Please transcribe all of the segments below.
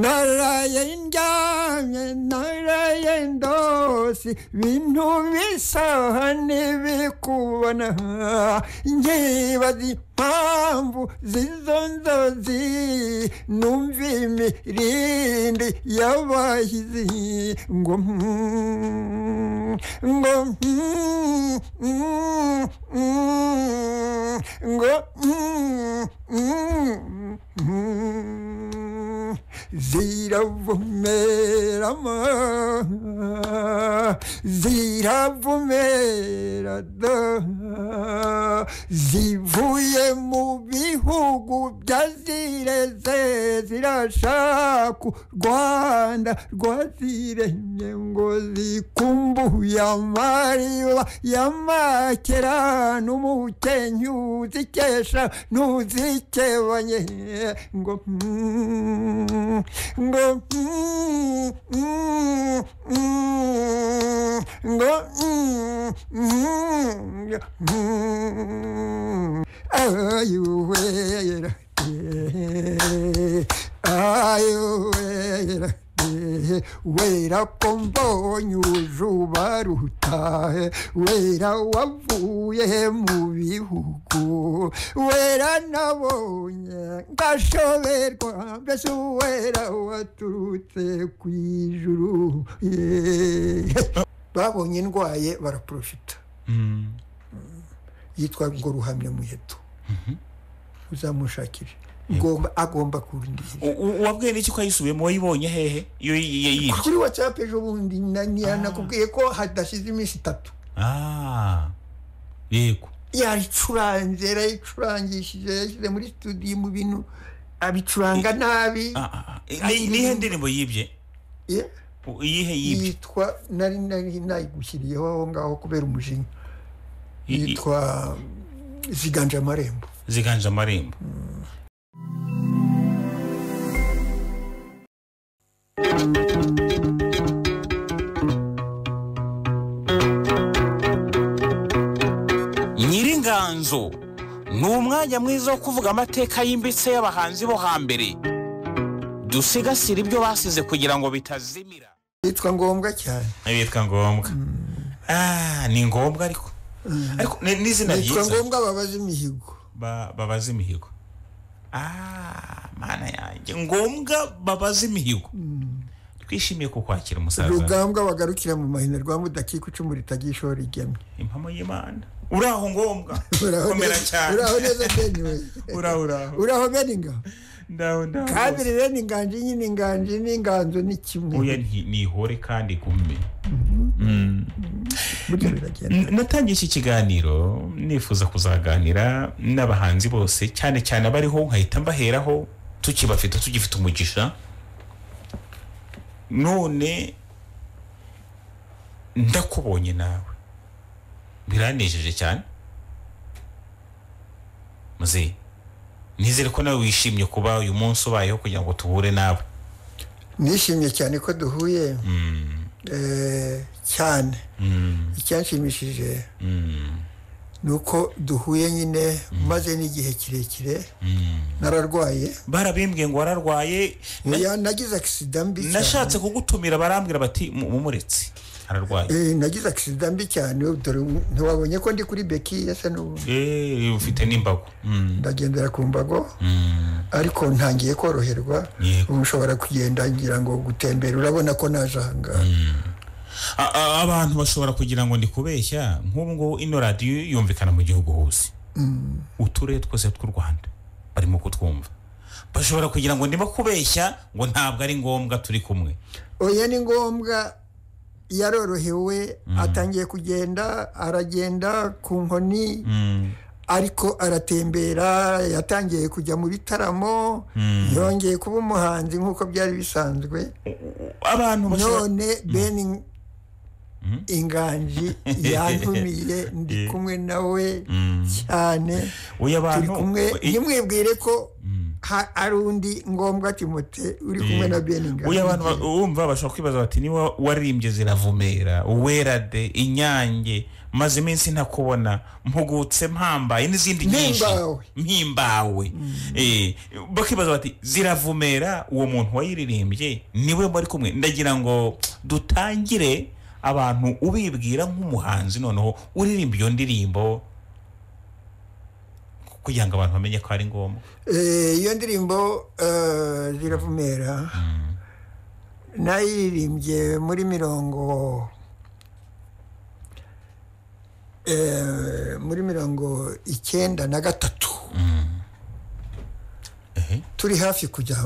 Narayan Jaya Narayan Dosi Vinu Visahani Vikuvana Nyibazi Pambu Zizonzozi Numvi Mirindi Yabahizi Ngum Ngum Ngum Ngum ziravumera ma ziravumera da zivuye mu bihugu byazireze zirashaka u rwanda rwaziremye ngo zikumbuye amariba y'amakera n'umukenyu uzikesha n'uzikebanye ngo mm, ngo mm, mm, mm, ngo mm, mm, ngo, mm. ayuwera eh, ayuwera eh, wera ko mbonye uruzuba rutahe wera wavuye mu bihugu wera nabonye ngashoberwa mbese wera waturutse ku ijuru Yeah. babonye ndwaye baraprofita yitwa ngo ruhamya muheto uzamushakire Ngomba- agomba kurindira U- u- wabwiye n'iki ko ayisubiyemo wayibonye hehe iyo y- y- yibye kuri watsapu ejo bundi na- na- nakubwiye ko hadashize iminsi itatu Ah, yego yayicuranze yarayicurangishije yashyize muri studio mu bintu abicuranga nabi Ah, ah, ah. Ni- nihe ndirimbo yibye Yeah. U- iyihe yibye yitwa nari nari nayigushyiriyeho aho ngaho kubera umujinya I- i- yitwa ziganje amarembo ziganje amarembo nyiringanzo ni umwanya mwiza wo kuvuga amateka yimbitse y'abahanzi bo hambere dusigasire ibyo basize kugira ngo bitazimira yitwa ngombwa cyane bitwa ngombwa Ah, ni ngombwa ariko ariko ni ni izina yitwa ryiza ngombwa babaza imihigo ba- babaza imihigo Ah, mana yanjye ngombwa babaza imihigo twishimiye ku kwakira umusaza rugambwa bagarukira mu mahina rwa mudakika icumu ritagishora igemye impamo y'imana uraho ngombwa Uraho komera neza- cyane uraho neza bene we uraho uraho uraho bene ingabo ndaho ndaho kabiri rero inganji nyine inganji n'inganzo ni kimwe oya nti- nihore kandi gume burya biragenda N- natangiye iki kiganiro nifuza kuzaganira n'abahanzi bose cyane cyane abariho nkahita mbaheraho tukibafite tugifite umugisha none ndakubonye nawe biranejeje cyane muzehe nizere ko nawe wishimye kuba uyu munsi ubayeho kugira ngo tuhure nawe nishimye cyane ko duhuye Eh, cyane icyanshimishije ni uko duhuye nyine maze n'igihe kirekire nararwaye barabimbwiye ngo wararwaye Oya, nagize agisida mbi cyane. nashatse kugutumira barambwira bati "Mu- mumuretse ararwaye Eh, nagize agisida mbi cyane dore ntiwabonye ko ndi kuri beki yasa n'ubu Eh, ufite n'imbago Mm, ndagendera ku mbago mm. ariko ntangiye koroherwa Yego. ubu nshobora kugenda ngira ngo gutembera urabona ko naje ahangaha A- a- abantu bashobora kugira ngo ndi kubeshya nk'ubu ngubu ino radiyo yumvikana mu gihugu hose uturere twose tw'u rwanda barimo kutwumva bashobora kugira ngo ndimo kubeshya ngo ntabwo ari ngombwa turi kumwe oya ni ngombwa yarorohewe atangiye kugenda aragenda ku nkoni Mm, ariko aratembera yatangiye kujya mu bitaramo yongeye kuba umuhanzi nk'uko byari bisanzwe abantu bashobora none beni inganji yantumiye ndi Yeah. kumwe nawe Mm. cyane turi uyu abantu kumwe i- ntimwibwire ko ha- ari undi ngombwa timote uri kumwe na beninga uyu abantu ba- wumva bashobora kwibaza bati niba waririmbye ziravumera uwerade inyange maze iminsi ntakubona mpugutse mpambaye n'izindi nyinshi Mpimbawe. mpimbawe Eh, bakibaza bati ziravumera uwo muntu wayiririmbye niwe bari kumwe ndagira ngo dutangire abantu ubibwira nk'umuhanzi noneho uririmba iyo ndirimbo kugira ngo abantu bamenye ko ari ngombwa Eh, iyo ndirimbo eh, ziravumera nayiririmbye muri mirongo eh, muri mirongo icyenda na gatatu Ehe. turi hafi kujya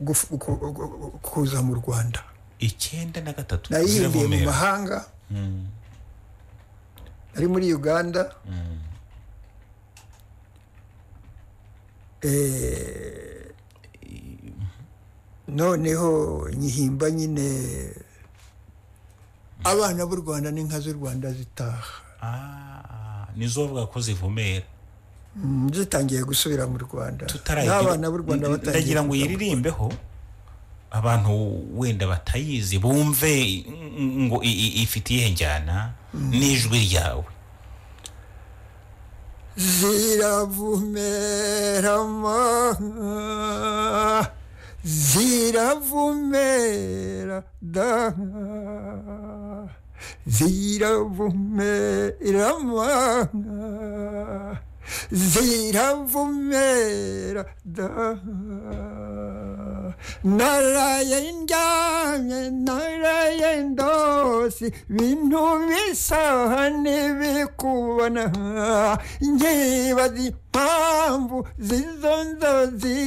guf- ku- ku- kuza mu rwanda icyenda na gatatu nayirimbiye mu ziravumera mahanga nari muri uganda Eh, noneho nyihimba nyine abana b'u rwanda n'inka z'u rwanda zitaha Ah, nizo bavuga ko zivumera Mm, zitangiye gusubira mu rwanda tutarayigira- n'abana b'u rwanda N- batangiye ndagira ngo kuza mu- yiririmbeho abantu wenda batayizi bumve n- ngo i- i- ifite iyihe njyana n'ijwi ryawe ziravumera ziravumera da ziravumera ziravumera da naraye ndyamye naraye ndosi bintu bisaha ntibikubona nkibaza impamvu z'izo nzozi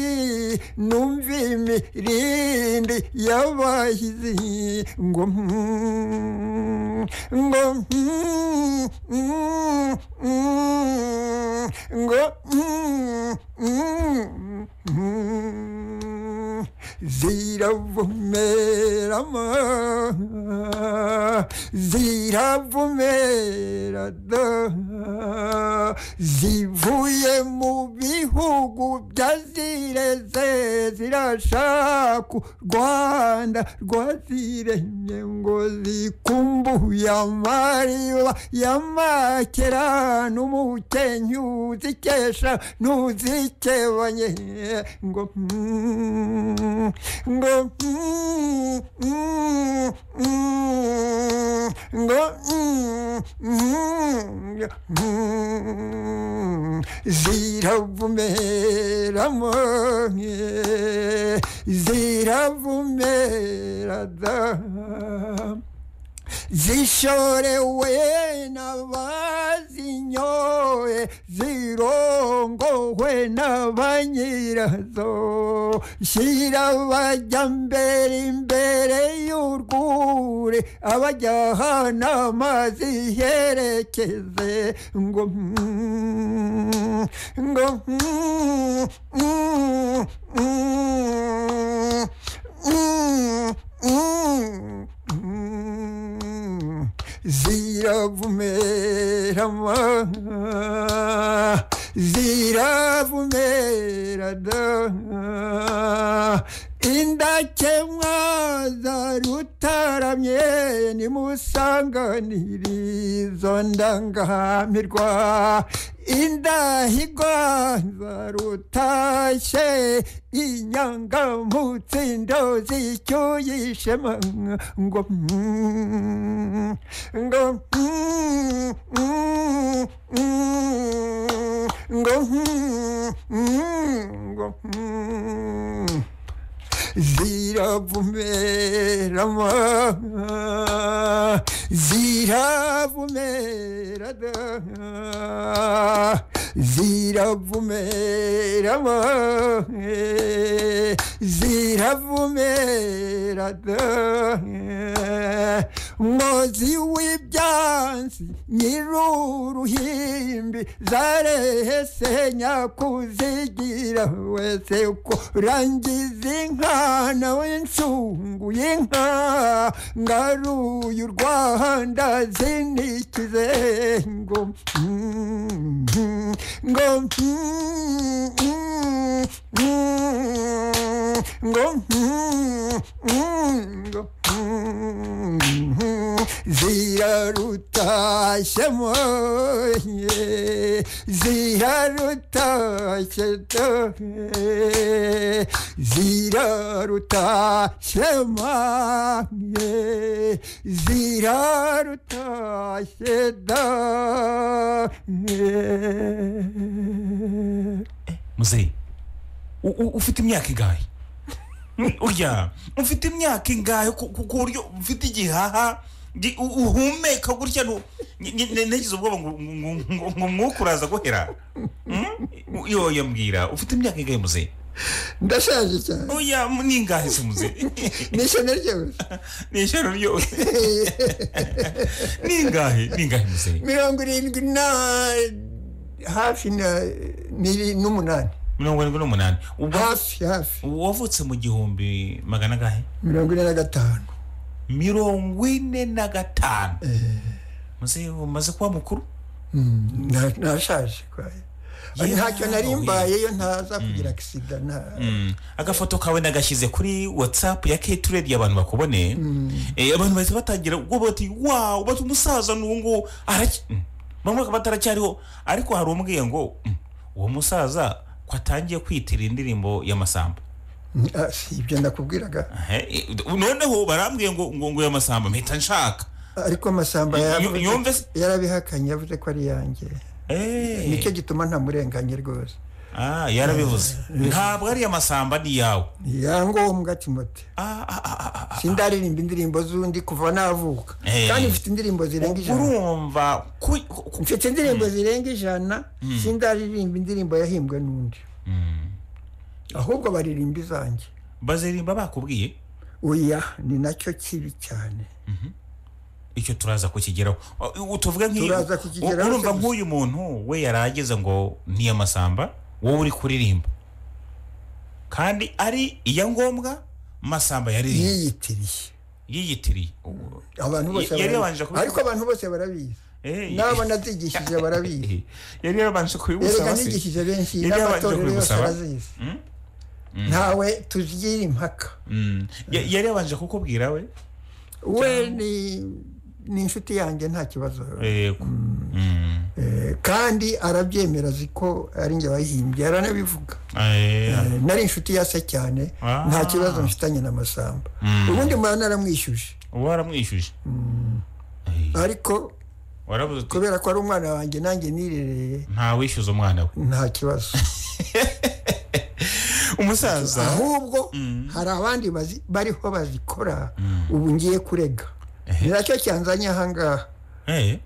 numva imirindi y'abahizi ngo mm, ngo mm, mm, mm, ngo mm, mm, mm, ziravumera ma ziravumera da zivuye mu bihugu byazireze zirashaka u rwanda rwaziremye ngo zikumbuye amariba y'amakera n'umukenyu uzikesha n'uzikebanye ngo mm, ngo mm, mm, mm, ngo mm, mm, mm, ziravumera mo ziravumera da zishorewe n'abazinyoye zirongowe n'abanyirazo shyira abajya mbere imbere y'urwuri abajyahana amazi herekeze ngo mm, ngo mm, mm, mm, mm, mm, mm. ziravumera ma ziravumera da indakemwa za rutaramye nimusanganirizo ndangamirwa indahigwa za rutashe inyangamutsindo zicyuye ishema ngo mm, ngo mm, mm, mm, ngo mm, mm, ngo mm. ziravumera ma ziravumera da ziravumera ma ziravumera da mozi w'ibyansi nyiruruhimbi zarehese nyakuzigira wese ko rangiza inka umwana w'insunguye inka ngaruye urwanda zinikize ngo mm, mm, ngo mm, mm, mm, ngo mm, mm, ngo mm, zirarutashemo ye, zirarutashe zirarutashemanye zirarutashe danye muzeyi u- u- ufite imyaka ingahe urya ufite imyaka ingahe ku ku- ku buryo ufite igihaha gi- u- uhumeka gutya nu- ni- ni- ni- nagize ubwoba ngo ngo- ngo- ngo umwuka uraza guhera Hmm? yo yambwira ufite imyaka ingahe muzeyi ndashaje cyane oya mu- ni ingahe se muzeyi nishene ryose ni ijoro ryose ni ingahe ni ingahe muzeyi mirongo irindwi na hafi na ni- n'umunani mirongo irindwi n'umunani ubwo hafi hafi wavutse mu gihumbi magana angahe mirongo ine na gatanu mirongo ine na gatanu muzeyi umaze kuba mukuru Mm, na- nashaje kwaye Ari Yeah, ntacyo nari oya. mbayeyo ntaza kugira akisida nta Mm. agafoto kawe nagashyize kuri watsapu ya keturedi abantu bakubone Eh, abantu bahita batangira ubwo bati wawu bati umusaza nungu araki Mm. bamwe bakaba bataracyariho ariko hari umbwiye ngo "Mm, uwo musaza ko atangiye kwitira indirimbo y'amasambu Mm, ah, si ibyo nakubwiraga Ahe, eh, noneho barambwiye ngo ngo ngo y'amasambu mpita nshaka ariko amasamba Y- yavuze- yumve se- yarabihakanye yavuze ko ari yanjye Eh, nicyo gituma ntamurenganye rwose ah, yarabivuze ntabwo ari amasamba ni iyawe ni yangombwa timote Ah, ah, ah, ah, ah. sindaririmba indirimbo z'undi kuva navuka Eh. kandi mfite indirimbo zirenga ijana urumva ku- ku- ku- mfite indirimbo zirenga ijana sindaririmba indirimbo yahimbwe n'undi ahubwo baririmba izanjye baziririmba bakubwiye oya ni nacyo kibi cyane icyo turaza kukigeraho Uh, uh, tuvuge nk'iyo Turaza kukigeraho u- urumva cyose. nk'uyu muntu we yari ageze ngo ni amasamba wowe uri kuririmba kandi ari iya ngombwa masamba yaririmbye yiyitiriye yiyitiriye abantu bose Yari barabizi. yabanje kubivuga. ariko abantu bose barabizi Eh, n'abo nazigishije barabizi eh, yari yabanje erega kubimusaba se nigishije benshi Yari yabanje n'amatorero yose kubigusaba? arazizi ntawe tugira impaka Mm. Ya- yari yabanje kukubwira we we ni ni inshuti yanjye nta kibazo yego Mm. Eh, kandi arabyemera azi ko ari njye wayihimbye aranabivuga Eh, Eh, nari inshuti ya se cyane Ah. nta kibazo mfitanye na masamba Mm. ubundi mwana naramwishyuje waramwishyuje Eh, ariko waravuze uti kubera ko ari umwana wanjye nanjye nirereye ntawishyuza umwana we nta kibazo umusaza ahubwo hari abandi bazi- bariho bazikora ubu ngiye kurega ni nacyo cyanzanye ahangaha Eh,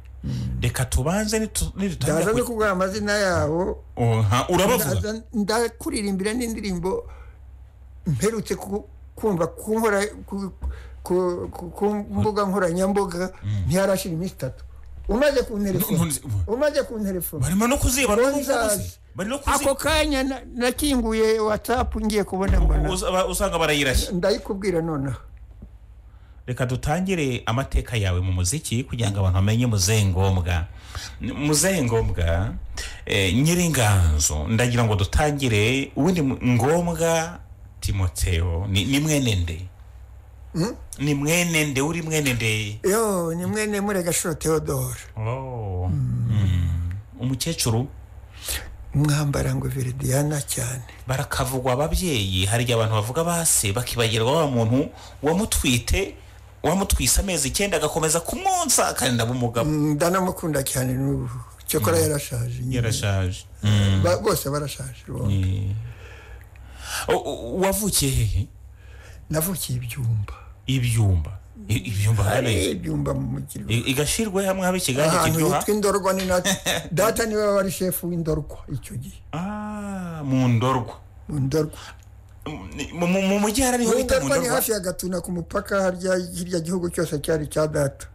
reka tubanze nitu- ndaza no nidutangira kuguha amazina yabo ku- Oha, urabavuga ndaza- ndakuririmbira n'indirimbo mperutse ku- kumva ku nkora- ku- ku- ku- ku mbuga nkoranyambaga ntiharashira iminsi itatu umaze kunterefona Ntunze- bu- umaze kunterefona barimo no kuziba no Ntunze kuzi hasi. bari no ako kuziba kanya na- nakinguye watsapu ngiye kubona mbona Uza- ba- usanga barayirashye ndayikubwira nonaha reka dutangire amateka yawe mu muziki kugira ngo abantu bamenye muzehe ngombwa N- muzehe ngombwa eh, nyiringanzo ndagira ngo dutangire ubundi mu- ngombwa timoteo ni ni mwene nde ni mwene nde uri mwene nde yo ni mwene muregashuro theodore Oh. umukecuru mwambara ngo veridiana cyane barakavugwa ababyeyi hari igihe abantu bavuga base bakibagirwa wa muntu wamutwite wamutwise amezi icyenda agakomeza kumwonsa akarinda bumugabo Mm, ndanamukunda cyane n'ubu cyokora yarashaje nyine. yarashaje Ba- bose barashaje bombi. Eh. O- o- wavukiye hehe navukiye ibyumba ibyumba I- ibyumba hari hariya ibyumba mu mujyi igashirwe hamwe haba ikiganza ahantu kiryoha hitwa indorwa ni na data niwe wari shefu w'indorwa icyo gihe Ah, mu ndorwa mu ndorwa Mu- mu mu mujyi hari ariho mu bita mu ndorwa ni ndorwa hafi ya gatuna ku mupaka harya hirya gihugu cyose cyari icya data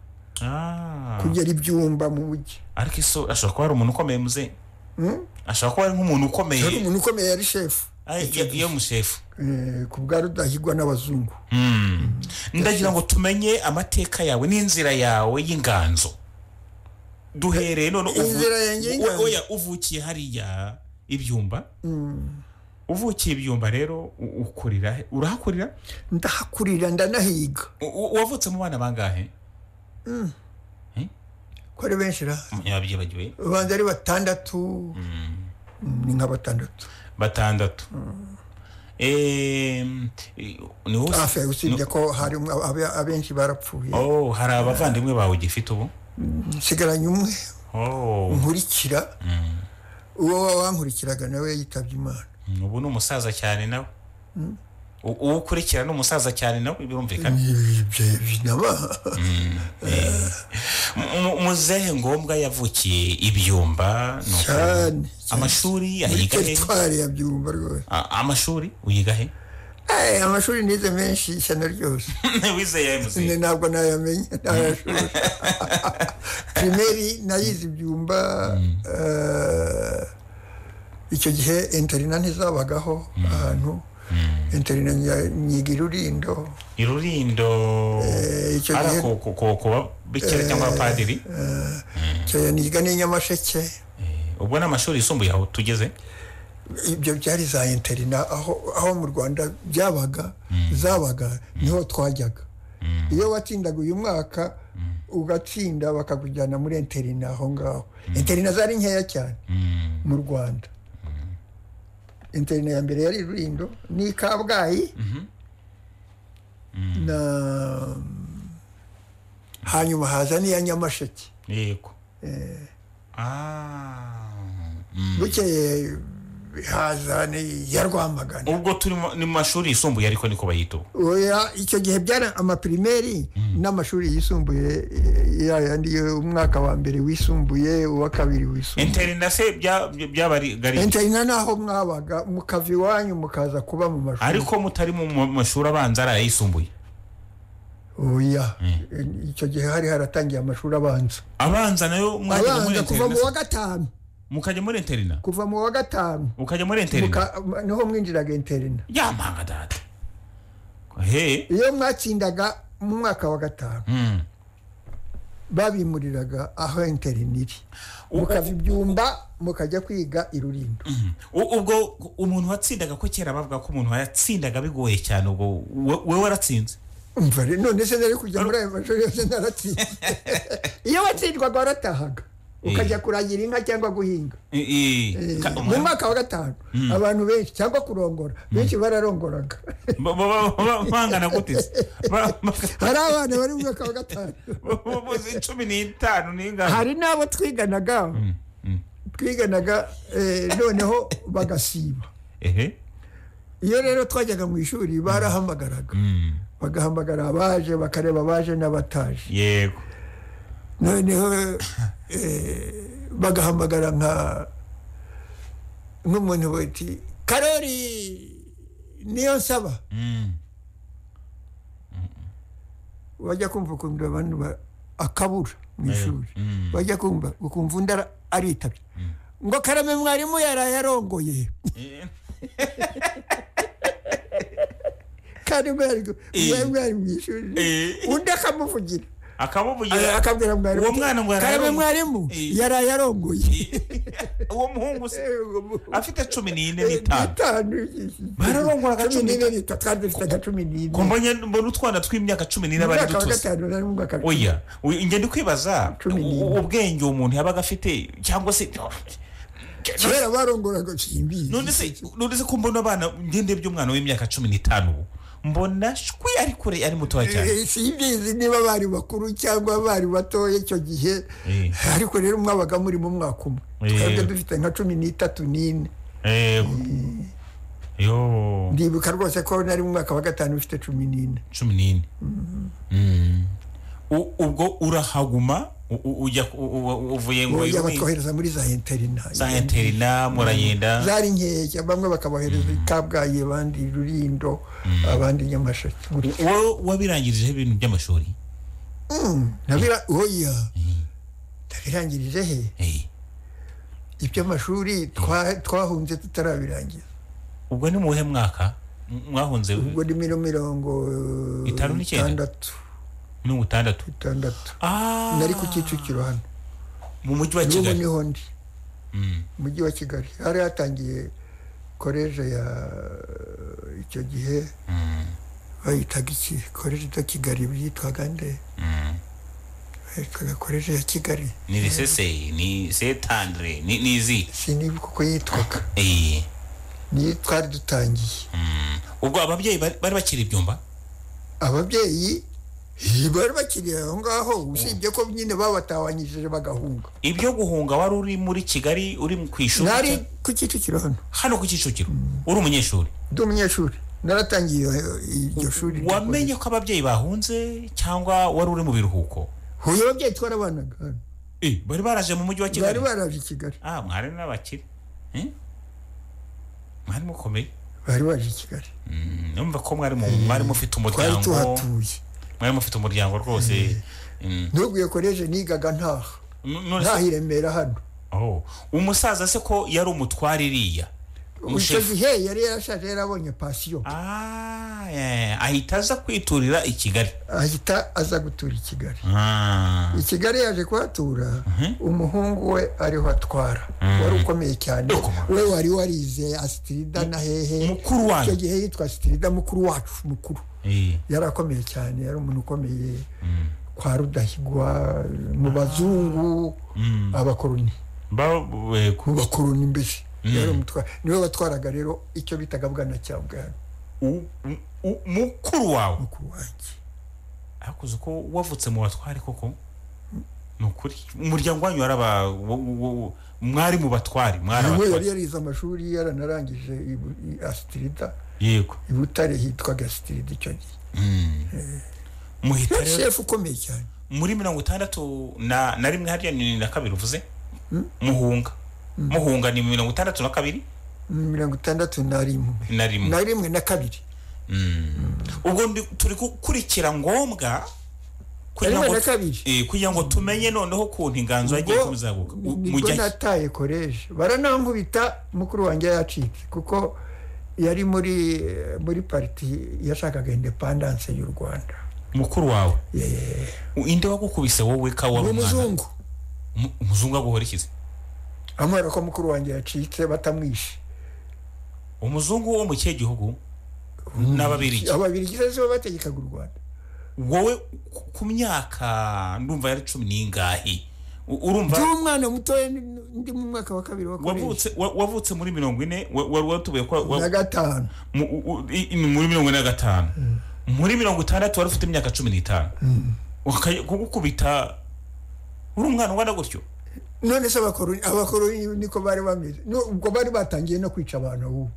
Ah. kugera ibyumba mu mujyi ariko iso ashobora kuba ari umuntu ukomeye muze ashobora kuba ari nk'umuntu ukomeye hari umuntu ukomeye yari shefu iyo musefu eh, ku bwa rudahigwa n'abazungu ndagira ngo tumenye amateka yawe n'inzira yawe y'inganzo duhereye none uvu- Inzira yanjye y'inganzo? oya uvukiye hariya ibyumba uvukiye ibyumba rero u- ukorera he? urahakorera ndahakurira ndanahiga U- u- wavutse mu bana bangahe ko ari benshi ra yabyibagiwe ubanza ari batandatu Mm, ni nka batandatu batandatu Em, i- ni wowe hafi ya usibye ko hari umwe- abe- abenshi barapfuye Oh, hari abavandimwe bawe ugifite ubu nsigaranye umwe Oh, nkurikira uwo wankurikiraga nawe yitabye imana ubu ni umusaza cyane nawe U- uwo ukurikira ni umusaza cyane nawe birumvikana ibyo binaba Mu- mu- muzehe ngombwa yavukiye ibyumba ni uko- cyane amashuri muri ayiga he teritwari ya byumba rwose A- amashuri uyiga he Eh, amashuri nize menshi ishyano ryose wize ya ne muzehe ntabwo nayamenye ntayashuri primeri nayize ibyumba eh, icyo gihe interina ntizabagaho ahantu interina nya- nyiga irurindo irurindo Eh, icyo ari gihe- ku- ku- ku- ku babikira cyangwa abapadiri cyo niga n'inyamasheke ubwo ni amashuri yisumbuye aho tugeze ibyo byari za interina aho aho mu rwanda byabaga zabaga niho twajyaga iyo watsindaga uyu mwaka ugatsinda bakakujyana muri interina aho ngaho interina zari nkeya cyane mu rwanda interina ya mbere yari rurindo ni i kabgayi na hanyuma haza n'iya nyamasheke yego Ah, mm. bukeye haza ni ya rwamagana ubwo turi mu- ni mu mashuri yisumbuye ariko niko bayita ubu oya icyo gihe byari amapirimeri n'amashuri yisumbuye eh, ya yandi yo umwaka wa mbere wisumbuye uwa kabiri wisumbuye interina se bya- bya- byabari interina naho mwabaga mukava iwanyu mukaza kuba mu mashuri ariko mutari mu mu mashuri abanza ari ayisumbuye oya Eh, icyo gihe hari haratangiye amashuri abanza abanza nayo mwajyaga muri abanza kuva mu interina wa gatanu mukajya muri interina kuva mu wa gatanu ukajya muri interina muka- m- niho mwinjiraga interina yamanga data he iyo mwatsindaga mu mwaka wa gatanu Mm. babimuriraga aho interina iri U- mukava ibyumba mukajya kwiga irurindo U- ubwo umuntu watsindaga ko kera bavuga ko umuntu yatsindaga bigoye cyane ubwo we- wowe waratsinze umva rero none se nari kujya muri ayo mashuri yose naratsinze iyo watsindwaga waratahaga ukajya kuragira inka cyangwa guhinga I- i- ka- mu mwaka wa gatanu abantu benshi cyangwa kurongora benshi bararongoraga ba- ba- ba- bangana gute se? Ba- ba- hari abana bari mu mwaka wa gatanu ubuvuzi cumi n'itanu n'ingano hari n'abo twiganaga twiganaga eh, noneho bagasiba ehe iyo rero twajyaga mu ishuri barahamagaraga bagahamagara abaje bakareba abaje n'abataje yego noneho eh, bagahamagara nka nk'umuntu bati karori niyo nsaba wajya kumva ukumva abantu ba- akabura mu ishuri wajya kumva ukumva undi ara- aritabye ngo karame mwarimu yaraye arongoye karame yari gu- mwarimu yari mu ishuri Eh. undi akamuvugira akamuvugira akabwira mwarimu uwo mwana ngo yaraye karame arongoye." mwarimu Eh. yaraye arongoye uwo muhungu se afite cumi n'ine n'itanu Bararongoraga bararongora cumi cumi n'ine nitatu kandi dufitaga cumi Ko n'ine mbonye mbona utwana tw'imyaka cumi n'ine mu bari mwaka wa dutuze gatanu nari mu mwaka wa oya oya, ngenda kwibaza Cumi n'ine. u- ubwenge uwo muntu yabaga afite cyangwa se kera barongoraga simbizi none se none se ko mbona abana ngende by'umwana w'imyaka cumi n'itanu ubu, mbona shwi ari kure ari mutoya cyane Eh, simbizi niba bari bakuru cyangwa bari batoya icyo gihe Eh. ariko rero mwabaga muri mu mwaka umwe Eh. twebwe dufite nka cumi n'itatu n'ine yego yo ndibuka rwose ko nari mu mwaka wa gatanu ufite cumi n'ine cumi n'ine Mm. U- ubwo urahaguma u- u- ujya ku- u- u- uvuye ngo oya irumi- batwohereza muri za interina za interina muragenda zari nkeya bamwe bakabohereza i kabgayi abandi i rurindo abandi i nyamasheke gutyo. wowe wabirangirijeho ibintu by'amashuri Nabira- oya nabirangirije he Eh. iby'amashuri twa- twahunze tutarabirangiza ubwo ni mu buhe mwaka M- mwahunze ubwo ni miro- mirongo Itanu n'icyenda? itandatu mirongo itandatu itandatu Ah, nari ku kicukiro hano mu mujyi wa n'ubu kigali niho ndi Mm. mujyi wa kigali hari hatangiye koleje ya icyo gihe bayitaga iki koleje ya kigali byitwaga nde bayitwaga koleje ya kigali ni lisese ni setandre ni ni izi siniba kuko yitwaga Eh, niyo twari dutangiye mm. ubwo ababyeyi bari bari bakiri ibyumba ababyeyi eh, bari bakiri aho ngaho usibye ko nyine babatawanyishije bagahunga ibyo guhunga wari uri muri kigali uri mu- ku ishuri nari cyangwa- ku kicukiro hano hano ku kicukiro uri umunyeshuri ndi umunyeshuri naratangiye eh, iryo shuri ryo wamenye ko ababyeyi bahunze cyangwa wari uri mu biruhuko kohereza. huye ababyeyi twarabanaga hano Eh, bari baraje mu mujyi wa bari kigali baraje i kigali ah mwari n'abakire Eh? mwari mukomeye bari baje i kigali Mm, numva ko mwari mu- mwari mufite twari umuryango tuhatuye mwari mufite umuryango rwose Mm. ntuguye koreje nigaga ntaha N- none se- ntaha i remera hano Oh, umusaza se ko yari umutware iriya icyo Umushefu. gihe yari yarashaje yarabonye pasiyo Ah, eh, ahita aza kwiturira i kigali ahita aza gutura i kigali Ah, i kigali yaje kuhatura umuhungu we ariho atwara wari ukomeye cyane Ukomeye. we wari warize asitirida na hehe mukuru wanyu. icyo gihe yitwa asitirida mukuru wacu mukuru eh, yari akomeye cyane yari umuntu ukomeye kwa rudahigwa mu bazungu abakoroni ba- we- ku- mu bakoroni mbere yari umutwara niwe batwaraga rero icyo bitaga bwana cyabwana u- u- u- mukuru wawe mukuru wanjye akuze ko wavutse mu batware koko ni ukuri umuryango wanyu waraba wo- wo- wo- mwari mu batware mwari niwe yari abatware yarize amashuri yaranarangije i Bu- i asitirida yego i butare hitwaga asitirida icyo gihe muhita yari rero shefu ukomeye cyane muri mirongo itandatu na na rimwe harya ni na kabiri uvuze muhunga muhunga ni mirongo itandatu na kabiri mirongo itandatu na rimwe na rimwe na rimwe na kabiri ubwo ndi- turi gukurikira ngombwa kugira rimwe ngo na kabiri eh, kugira ngo tumenye noneho ukuntu inganzo yagiye Ubwo kuzaguka ni- mu nibwo gihe nataye koleje baranankubita mukuru wanjye yacitse kuko yari muri muri pariti yashakaga indepandanse y'u rwanda mukuru wawe U- inde wagukubise wowe ka wari ni umwana umuzungu Umu- umuzungu aguhora ikize amubwira ko mukuru wanjye yacitse batamwishe umuzungu wo mu kihe gihugu n'ababirigi ababirigi se bo bategekaga u rwanda wowe ku- ku myaka ndumva yari cumi n'ingahe U- urumva ndi umwana mutoya ndi- ndi mu mwaka wa kabiri wa koleje wavutse wa- wavutse muri mirongo ine wa- wari watubuye ko wa- na gatanu mu- u- u- i- i- muri mirongo ine na gatanu muri mirongo itandatu wari ufite imyaka cumi n'itanu Wakaj- kugukubita uri umwana ungana gutyo none se abakoroni abakoroni niko bari bameze No, ubwo bari batangiye no kwica abantu ubu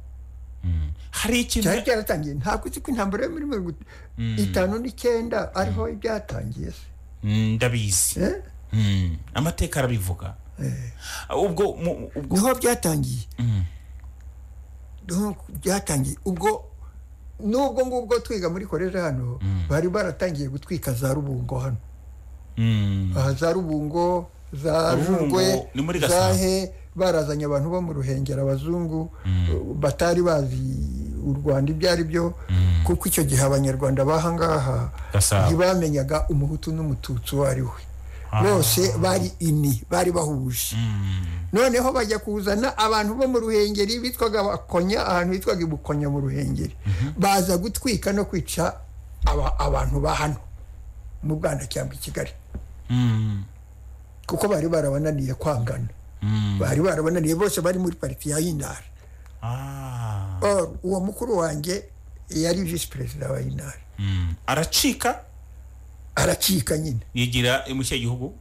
hari ikintu cyari cyaratangiye ntabwo uzi ko intambara yo muri mirongo itanu n'icyenda ariho ibyatangiye se Mm, ndabizi Eh? Mm, amateka arabivuga ubwo mu- ubwo niho byatangiye niho byatangiye ubwo n'ubwo ngubwo twiga muri koleje hano bari baratangiye gutwika za rubungo hano Mm, aha za rubungo za Rubungo jurwe ni muri Gasabo. zahe barazanye abantu bo mu ruhengeri abazungu batari bazi u rwanda ibyo ari byo kuko icyo gihe abanyarwanda bahangaha Gasabo. ntibamenyaga umuhutu n'umututsi uwo ari we bose bari ini bari bahuje noneho bajya kuzana abantu bo mu ruhengeri bitwaga abakonya ahantu hitwaga ibukonya mu ruhengeri baza gutwika no kwica aba- abantu ba hano mu bwana cyangwa i kigali mm, kuko bari barabananiye kwangana mm. bari barabananiye bose bari muri pariti ya inari Ah, Or, uwo mukuru wanjye yari visi perezida wa inari mm. aracika aracika nyine yigira mu kihe gihugu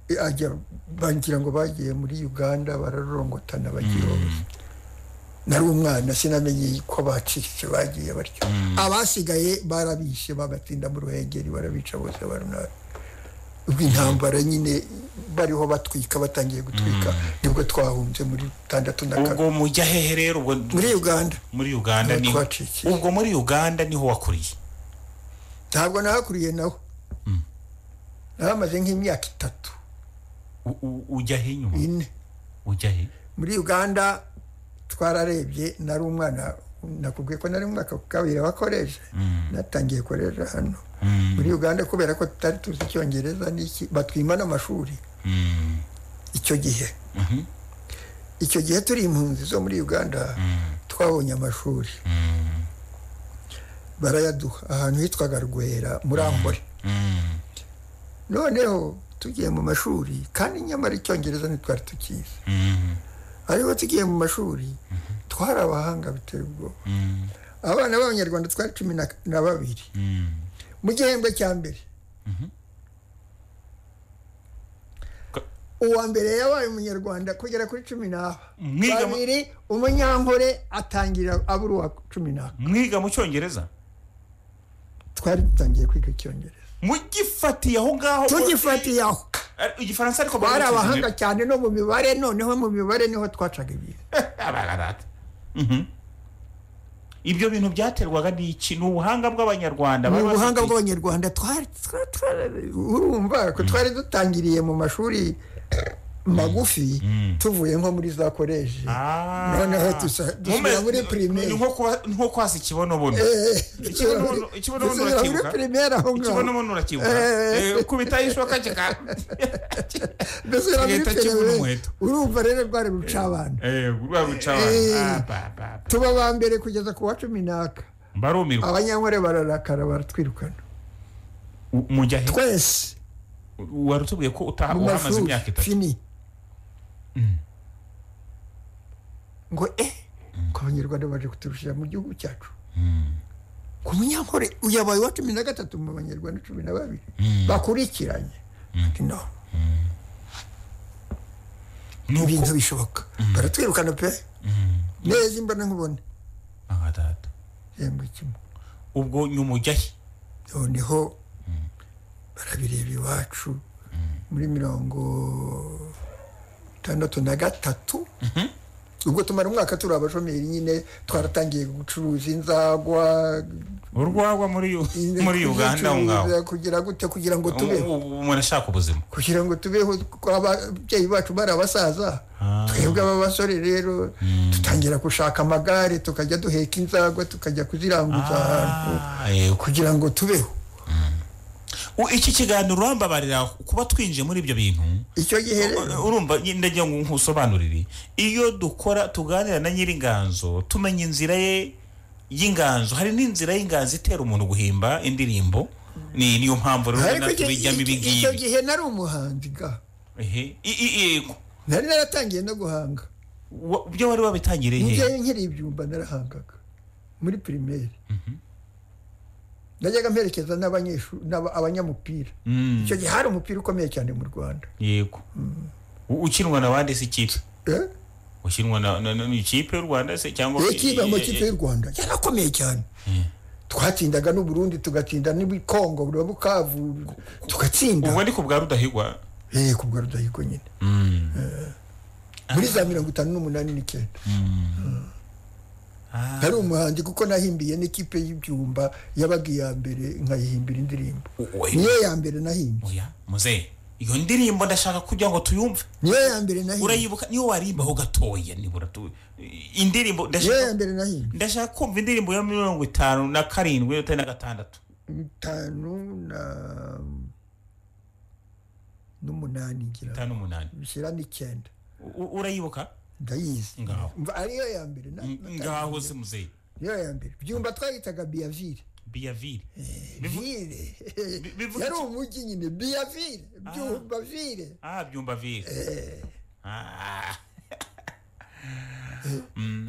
E, ajya bangira ngo bagiye muri uganda bararorongotana bagiye hose nari umwana sinamenye ko bacitse bagiye batyo abasigaye barabishe babatsinda mu ruhengeri barabica bose barunara ubwo intambara nyine bariho batwika batangiye gutwika nibwo twahunze muri tandatu na kabiri ubwo mujya hehe rero ubwo muri uganda muri uganda Niho ni twacikiye. ubwo muri uganda niho wakuriye ntabwo nahakuriye nawe nahamaze nk'imyaka itatu U- u- ujya he nyuma ine ujya he muri uganda twararebye nari umwana nakubwiye ko nari mu mwaka wa kabiri wakoresha natangiye korera hano Mm. muri uganda kubera ko tutari tuzi icyongereza n'iki batwima n'amashuri Mm. icyo gihe Mhm. icyo gihe turi impunzi zo muri uganda twabonye amashuri Mm. barayaduha ahantu hitwaga rwera muri ambore Mm. noneho tugiye mu mashuri kandi nyamara icyongereza ntitwari tukizi Mm. ariko tugiye mu mashuri twari abahanga biteye ubwoba Mm. abana b'abanyarwanda twari cumi na na babiri Mm. mu gihembwe cya mbere Ka- uwa mbere yabaye umunyarwanda kugera kuri cumi n'aba Mwiga mu- babiri umunyankore atangira abura uwa cumi n'aba mwiga mu cyongereza twari dutangiye kwiga icyongereza mugifatiye aho ngaho tugifatiye aho Eh, igifaransa ariko bari barakizanye. abahanga cyane no mu mibare noneho mu mibare niho twacaga ibintu abararata ibyo bintu byaterwaga n'iki ni ubuhanga bw'abanyarwanda ni bari ubuhanga bafite. bw'abanyarwanda twari twari- twari- urumva ko twari dutangiriye mu mashuri magufi tuvuye nko muri za koleji Ah. noneho dusa- dusubira Mume- muri primaire ni nko kuba- ni nko kwasa ikibonobono Eh, Ikibonobono- ikibonobono dusubira muri urakibuka? primaire aho ngaho ikibonobono urakibuka Eh. Eh, kubitaho ishoka kika dusubira muri Leta kibura primaire. umuheto. urumva rero rwari rucabana Eh, rwa ruca Eh. abantu. Ah, ba- ba- ba. tuba ba mbere kugeza ku wa cumi n'aka barumirwa abanyankore bararakara baratwirukana U- mujya he twese wari utubwiye ko utaha mu uhamaze mashuri imyaka itatu fini ngo eh ko abanyarwanda baje kuturushira mu gihugu cyacu ku munyankore uyabaye uwa cumi na gatatu mu banyarwanda cumi na babiri bakurikiranye Ati no Nuko- ibintu bishoboka baratwirukana pe neza imbona nkubona Ah, data. igihembwe kimwe ubwo nyuma ujya he noneho barabireba iwacu muri mirongo itandatu na gatatu ubwo tumara umwaka turi abashomeri nyine twaratangiye gucuruza inzagwa urwagwa muri U- muri uganda aho ngaho kuzicuruza, kugira gute kugira ngo tubeho Ubu- ubu umuntu ashaka ubuzima kugira ngo tubeho kuko ababyeyi bacu bari abasaza Ah. twebwe ab'abasore rero dutangira gushaka amagare tukajya duheka inzagwa tukajya kuziranguza ahantu Ah, yego. kugira ngo tubeho U- iki kiganiro urambabarira kuba twinjiye muri ibyo bintu icyo gihe rero U- urumva nye- ndagira ngo nkusobanurire iyo dukora tuganira na nyiringanzo tumenya inzira ye y'inganzo hari n'inzira y'inganzo itera umuntu guhimba indirimbo ni niyo mpamvu rero ariko ubona icyo- tubijyamo ibi icyo- icyo ngibi gihe nari umuhanzi ga Ehe. I- i- yego nari naratangiye no guhanga Wa- byo wari wabitangiriye mu gihe hehe nkiri ibyumba narahangaga muri pirimeri najyaga mperekeza n'abanyeshuri n'aba- abanyamupira Mm, icyo gihe hari umupira ukomeye cyane mu rwanda yego U- ukinwa na bande si ikipe Eh? ukinwa na na- na- ni ikipe y'u rwanda se cyangwa ikipe amakipe y'u rwanda yarakomeye cyane twatsindaga n'uburundi tugatsinda n'ibikongo bwa bukavu tugatsinda ubwo ni ku bwa rudahigwa Eh, ku bwa rudahigo nyine Mm. muri za mirongo itanu n'umunani n'icyenda Ah. hari umuhanzi kuko nahimbiye n'ikipe y'ibyumba yabaga iya mbere nkayihimbira indirimbo Oya. niyo ya mbere nahimbye oya muzehe iyo ndirimbo ndashaka kugira ngo tuyumve niyo ya mbere nahimbye urayibuka niyo warimbaho gatoya nibura tu indirimbo niyo ya ndashaka mbere nahimbye ndashaka kumva indirimbo ya mirongo itanu na karindwi itari na gatandatu itanu na n'umunani ngira ngo. itanu n'umunani bishyira n'icyenda U- u- urayibuka ndayizi Ngaho. Mva ariyo ya mbere na- Mm, ngaho se muzehe niyo ya mbere byumba twayitaga biyavire biyavire vire bi- bivuga yari iki? umujyi nyine biyavire byumba vire ah byumba vire Ah.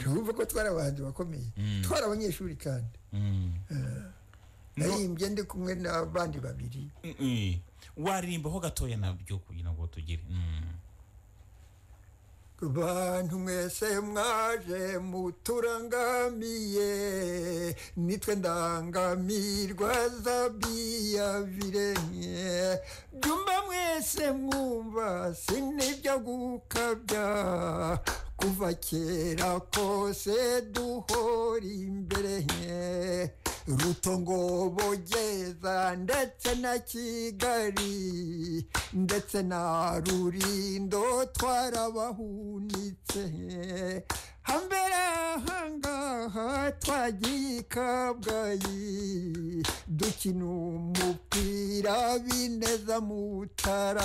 tuvuga ko twari abahanzi bakomeye twari abanyeshuri kandi Mm. nayimbye ndi kumwe n'abandi babiri Mm, mm. waririmbaho gatoya nabyo kugira ngo tugire Mm. bantu mwese mwaje muturangamiye nitwe ndangamirwa za biyavire byumba mwese mwumva sinibyo gukabya kuva kera kose duhora imbere nke rutongo bogeza ndetse na kigali ndetse na rurindo twarabahunitse hambere ahangaha twagiye i kabgayi dukina umupira bineza mutara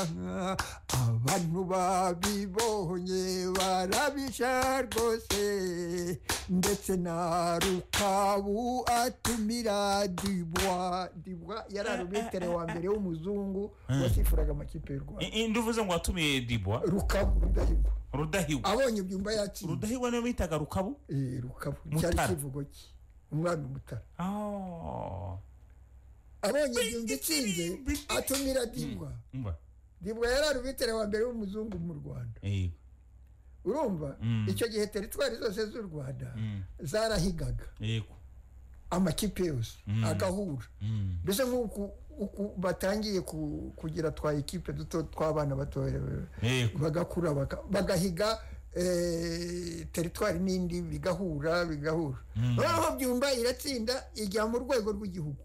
abantu babibonye barabisha rwose ndetse na rukabu atumira dibwa dibwa yari arumetero wa mbere w'umuzungu wasifuraga amakipe y'u rwanda nduvuze ngo watumiye dibwa rukabu rudahigwa rudahigwa abonye ibyumba yatsinze rudahigwa niyo bitaga rukabu Eh, rukabu cyari Mutara. ikivugo cye umwami mutara Oh. abonye ibyumba itsinze atumira dibwa Umva. dibwa yari arumetero wa mbere w'umuzungu mu rwanda Yego. urumva Mm. icyo gihe teritwari zose z'u rwanda Mm. zarahigaga Yego. amakipe yose Mm. agahura Mm. mbese nk'uku uku batangiye ku- kugira twa ekipe duto tw'abana batoya Yego. bagakura baka- bagahiga eh, teritwari n'indi bigahura bigahura Mm. noneho byumba iratsinda ijya mu rwego rw'igihugu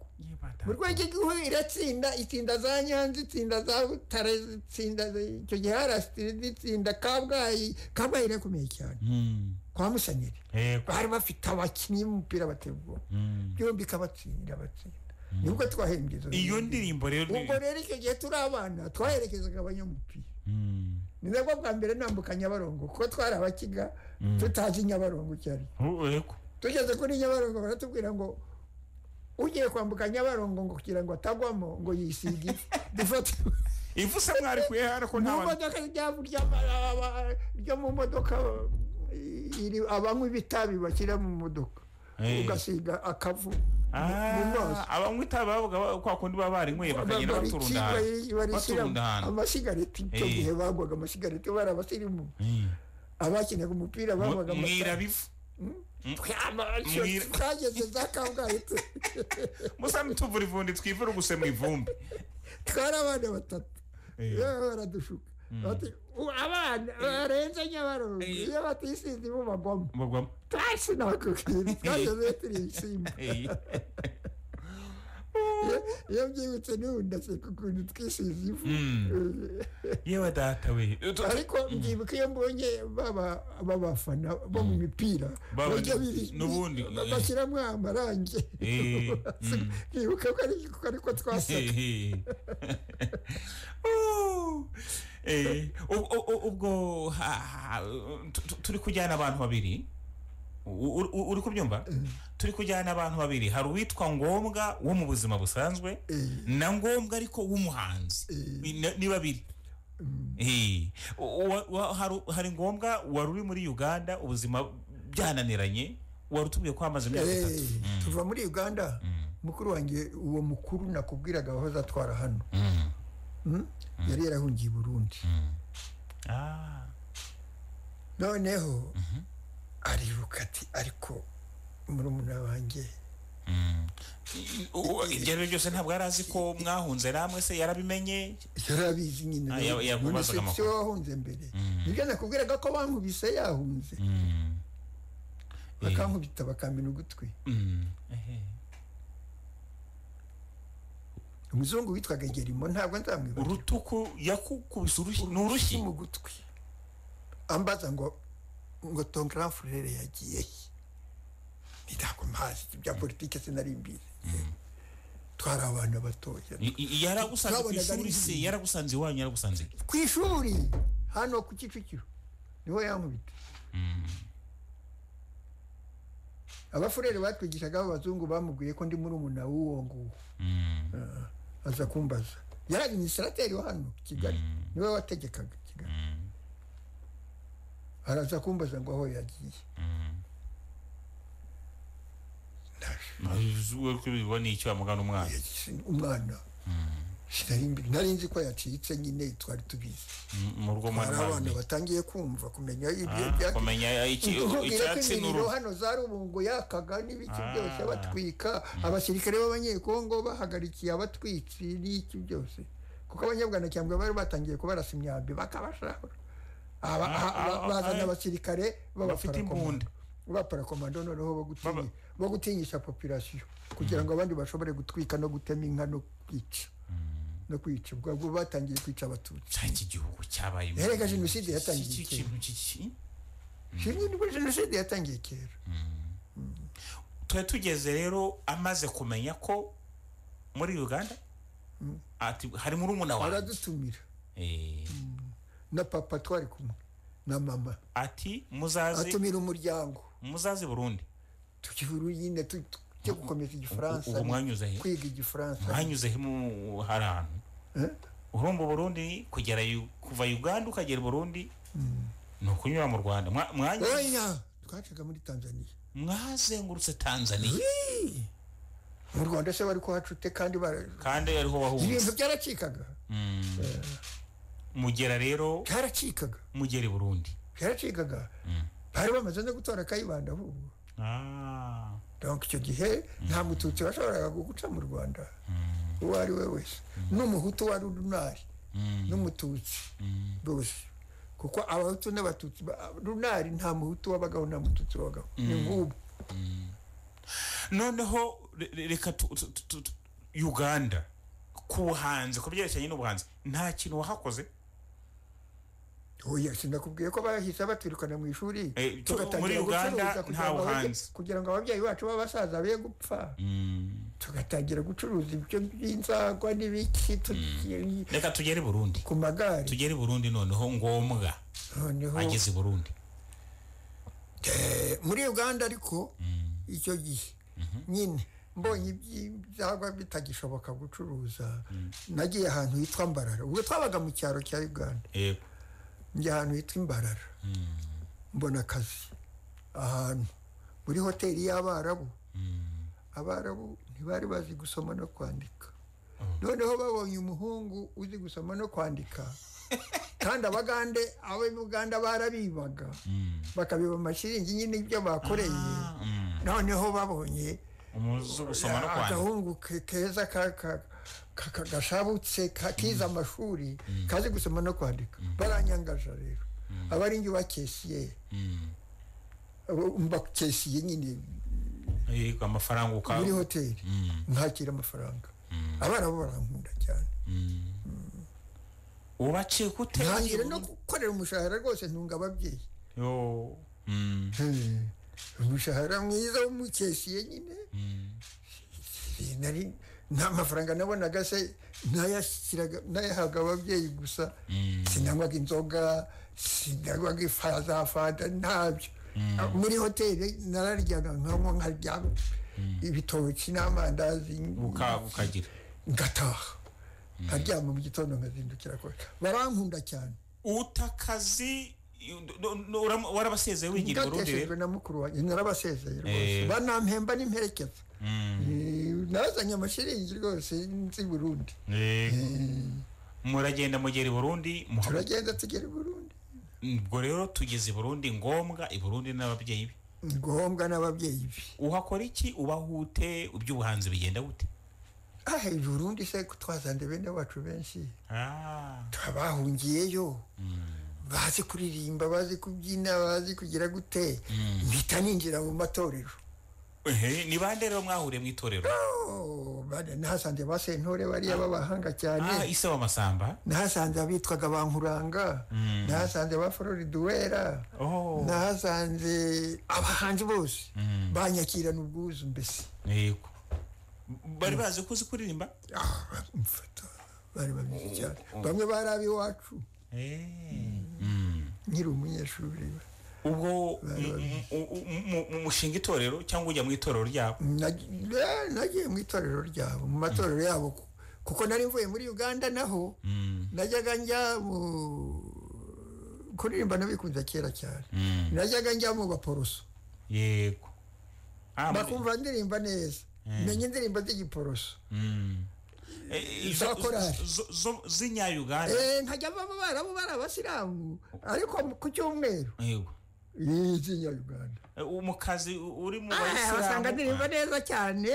mu rwego rw'igihugu iratsinda itsinda za nyanza itsinda za butare itsinda icyo gihe harasitiri itsinda kabgayi kabgayi irakomeye cyane Mm. kwa musenyeri Yego. bari bafite abakinnyi b'umupira bateye ubwoba Mm. byombi ikabatsindira batsinda nibwo twahembye izo iyo ndirimbo. ndirimbo rero ni- ubwo rero icyo gihe turi abana twaherekezaga abanyamupira Mm. ni nabwo bwa mbere nambuka nyabarongo kuko twari abakiga tutazi nyabarongo icyo ari cyo. Oh, Yego. tugeze kuri nyabarongo baratubwira ngo ugiye kwambuka nyabarongo ngo kugira ngo atagwamo ngo yisige ifu. dufate ivuse mwari kuyehara ko mu nta bantu- modoka ryavu ry'ama- aba- ryo mu modoka iri- abanywi b'itabi bashyira mu modoka Eh. ugasiga akavu mu maso Ah, abanywi itabi bavuga ba- kwa kundi baba barinyweye bakagenda baturunda ahantu baturunda baturunda ahantu amasigareti icyo Eh. gihe bagwaga amasigareti bari abasirimu Mm. abakinaga umupira bagwaga Mu- amasigareti mwirabivu Mwira- twageze za kabgayi tu- musa ntituvure ivundi twivure gusa mu ivumbi twari abana batatu Eh. yewe baradushuka Bati, "U- abana barenze nyabarongo Eh. iyo batisize ibo bagwamo bagwamo twasinakubwira twageze turi ibisimba Eh. Iyo- iyo byibutse n'ubu ndaseka ukuntu twisize ivu Mm. yewe data we Eh, tu- ariko mbyibuka iyo mbonye baba babafana bo mu mipira Baba- bajya biri- n'ubundi, ba- eh. bashyiramo amarangi Eh, mm. nkibuka ko ari ko ari ko twasaga Oh. Eh, ub- ub- ub- ubwo ha- ha- tu- tu- turi kujyana abantu babiri U- u- u- uri kubyumva turi kujyana abantu babiri hari uwitwa ngombwa wo mu buzima busanzwe na ngombwa ariko w'umuhanzi Ni- ni babiri Eh, u- wa- wa- hari- hari ngombwa wari uri muri uganda ubuzima byananiranye wari utubwiye ko hamaze imyaka Eh, itatu tuva muri uganda mukuru wanjye uwo mukuru nakubwiraga wahoze atwara hano Mm. Mm? yari yarahungiye i burundi Ah. noneho ariruka ati ariko murumuna wanjye Mm. U- ibyo ari byo byose ntabwo yari azi ko mwahunze namwe se yarabimenye yarabizi Ah, nyine ya- yakubazaga None se amakuru. si wowe wahunze mbere nibyo nakubwiraga ko bankubise yahunze bakankubita bakamena ugutwi umuzungu witwaga gerimo ntabwo nzamwibagira urutuku yakukubise urushyi ni urushyi mu gutwi ambaza ngo ngo ton grand frere yagiye he Nti ntabwo mpazi ibya politike sinari mbizi twari abana batoya I- i- yaragusanze ku Twabonaga ari ishuri se ibibi. yaragusanze iwanyu yaragusanze he? ku ishuri hano ku kicukiro niho yankubita abafurere batwigishaga b'abazungu bamubwiye ko ndi murumuna w'uwo nguwo aza kumbaza yari administrateri wa hano kigali niwe wategekaga kigali araza kumbaza ngo aho yagiye Uzi ko bibona icyo bamugana umwana Yagize umwana sinari mbi- nari nzi ko yacitse nyine twari tubizi M- mu rugo hari mwana abana wanjye. batangiye kumva kumenya ibyo Ah, bya kumenya iki- Nkubwira ko icyatsi imiriro n'uruhu hano za rubungo yakaga n'ibiki Ah. byose batwika abasirikare b'abanyekongo bahagarikiye abatwitsi n'iki byose kuko abanyabwanacyambwe bari batangiye kubarasa imyambi bakabashahura Aba- Ah, ha- ba- ah, bazana ah, abasirikare bafite imbunda. b'abaparakomando noneho bagutinya- Baba- bagutinyisha popirasiyo kugira ngo abandi bashobore gutwika no gutema inka no kwica no kwica ubwo bwo batangiye kwica abatutsi cya iki gihugu cyabaye Yaregaga jenoside yatangiye iki kera. kintu kiki hirya nibwo jenoside yatangiye kera tuba tugeze rero amaze kumenya ko muri uganda ati- hari murumuna wawe baradutumira Eh, na papa twari kumwe na mama ati muzazi atumira umuryango muzazi burundi tukihuru nyine tu- tu- tujya gukomeza igifaransa ubwo mwanyuze he? kwiga igifaransa mwanyuze he mu- hari ahantu Eh? urumva burundi kugera Yu- kuva uganda ukagera i burundi ni ukunyura mu rwanda Mwa- mwanya- oya twacaga muri tanzaniya mwazengurutse tanzania mu rwanda se bari kuhacute kandi bara- kandi ariho ibintu wahunze byaracikaga Mm. mugera rero byaracikaga mugera i burundi byaracikaga bari bamaze no gutora kayibanda ahubwo Ah. donc icyo gihe nta mututsi washoboraga guca mu rwanda uwo ari we wese n'umuhutu wari runari Mm. n'umututsi bose kuko abahutu n'abatutsi ba- runari nta muhutu wabagaho nta mututsi wabagaho ni nk'ubu noneho re- re- reka tu- tu- tu- tu- uganda ku buhanzi ku byerekeranye n'ubuhanzi nta kintu wahakoze oya sinakubwiye ko bahise baturikana mu ishuri Eh, cyo- tugatangira muri Uganda gucuruza nta kugira ngo ababye- buhanzi. kugira ngo ababyeyi bacu b'abasaza be gupfa tugatangira gucuruza ibyo by'inzagwa n'ibiki tugiye reka tugere i burundi ku magare tugere i burundi noneho ngombwa noneho ageze i burundi eh, muri uganda ariko icyo gihe nyine mbonye ibyaba bitagishoboka gucuruza nagiye ahantu hitwa mbarara ubwo twabaga mu cyaro cya uganda yego njya ahantu hitwa imbarara mbona akazi ahantu muri hoteli y'abarabu abarabu ntibari bazi gusoma no kwandika noneho babonye umuhungu uzi gusoma no kwandika kandi abagande abo buganda barabibaga bakabiba amashiringi nyine ibyo bakoreye noneho babonye umuzi gusoma no kwandika agahungu ke- keza ka- ka- ka- ka- gashabutse ka- kize amashuri kazi gusoma no kwandika baranyangaja rero abari nge bakesiye bakesiye nyine yego amafaranga uka muri hoteli nkakira amafaranga abana bo barankunda cyane ubaciye gute ntangira no gukorera umushahara rwose ntunga ababyeyi Yo. Mm. Eh, umushahara mwiza w'umukesiye nyine nari nta mafaranga nabonaga se nayashyiraga nayahaga ababyeyi gusa sinanywaga inzoga sinanywaga ifa- za fanta ntabyo Ah, muri hoteli nararyaga nkanywa nkarya ibitoki n'amandazi Uka- ukagira ngataha nkaryama mu gitondo nkazindukira kure barankunda cyane utakazi no- no- no- uram- warabasezeye wigira i burundi ngateshejwe rero na mukuru wanjye narabasezeye Eh. rwose banampemba n'imperekeza Mm. Eh, nazanye amashiringi rwose nzi burundi Yego. muragenda mugera i burundi muha- turagenda tugera i burundi ubwo rero tugeze i burundi ngombwa i burundi n'ababyeyi be ni ngombwa n'ababyeyi be uhakora iki ubahute iby'ubuhanzi bigenda gute aha i burundi se ko twazanye bene bacu benshi Ah. bahungiyeyo bazi kuririmba bazi kubyina bazi kugira gute mpita ninjira mu matorero Ehe, ni bande rero mwahuriye mu itorero Oh, bana- nahasanze ba sentore bariya b'abahanga Ah, cyane ise w'amasamba nahasanze abitwaga ba nkuranga nahasanze ba floriduwera Oh. nahasanze abahanzi bose banyakirana ubwuzu mbese yego bari bazi ko uzi kuririmba Ah, baramufata bari babizi cyane bamwe bari ab'iwacu Mm. nkiri umunyeshuri ubwo mu- mu- mu- mu- mushinga itorero cyangwa ujya mu itorero ryabo Nag- eh, nagiye mu itorero ryabo mu matorero yabo ku- kuko nari mvuye muri uganda naho najyaga njya mu kuririmba nabikunze kera cyane najyaga njya mu baporoso yego Ah, muri- bakumva ndirimba neza menya indirimbo z'igiporoso Eh, eh, za zo- korali. zo- zo- z'inyayuganda Eh, nkajya baba barabo bari abasilamu ariko ku cyumweru yego y'ikinyarwanda Eh, mu kazi u- uri mu Ah, basanga ndirimba bayisilamu neza cyane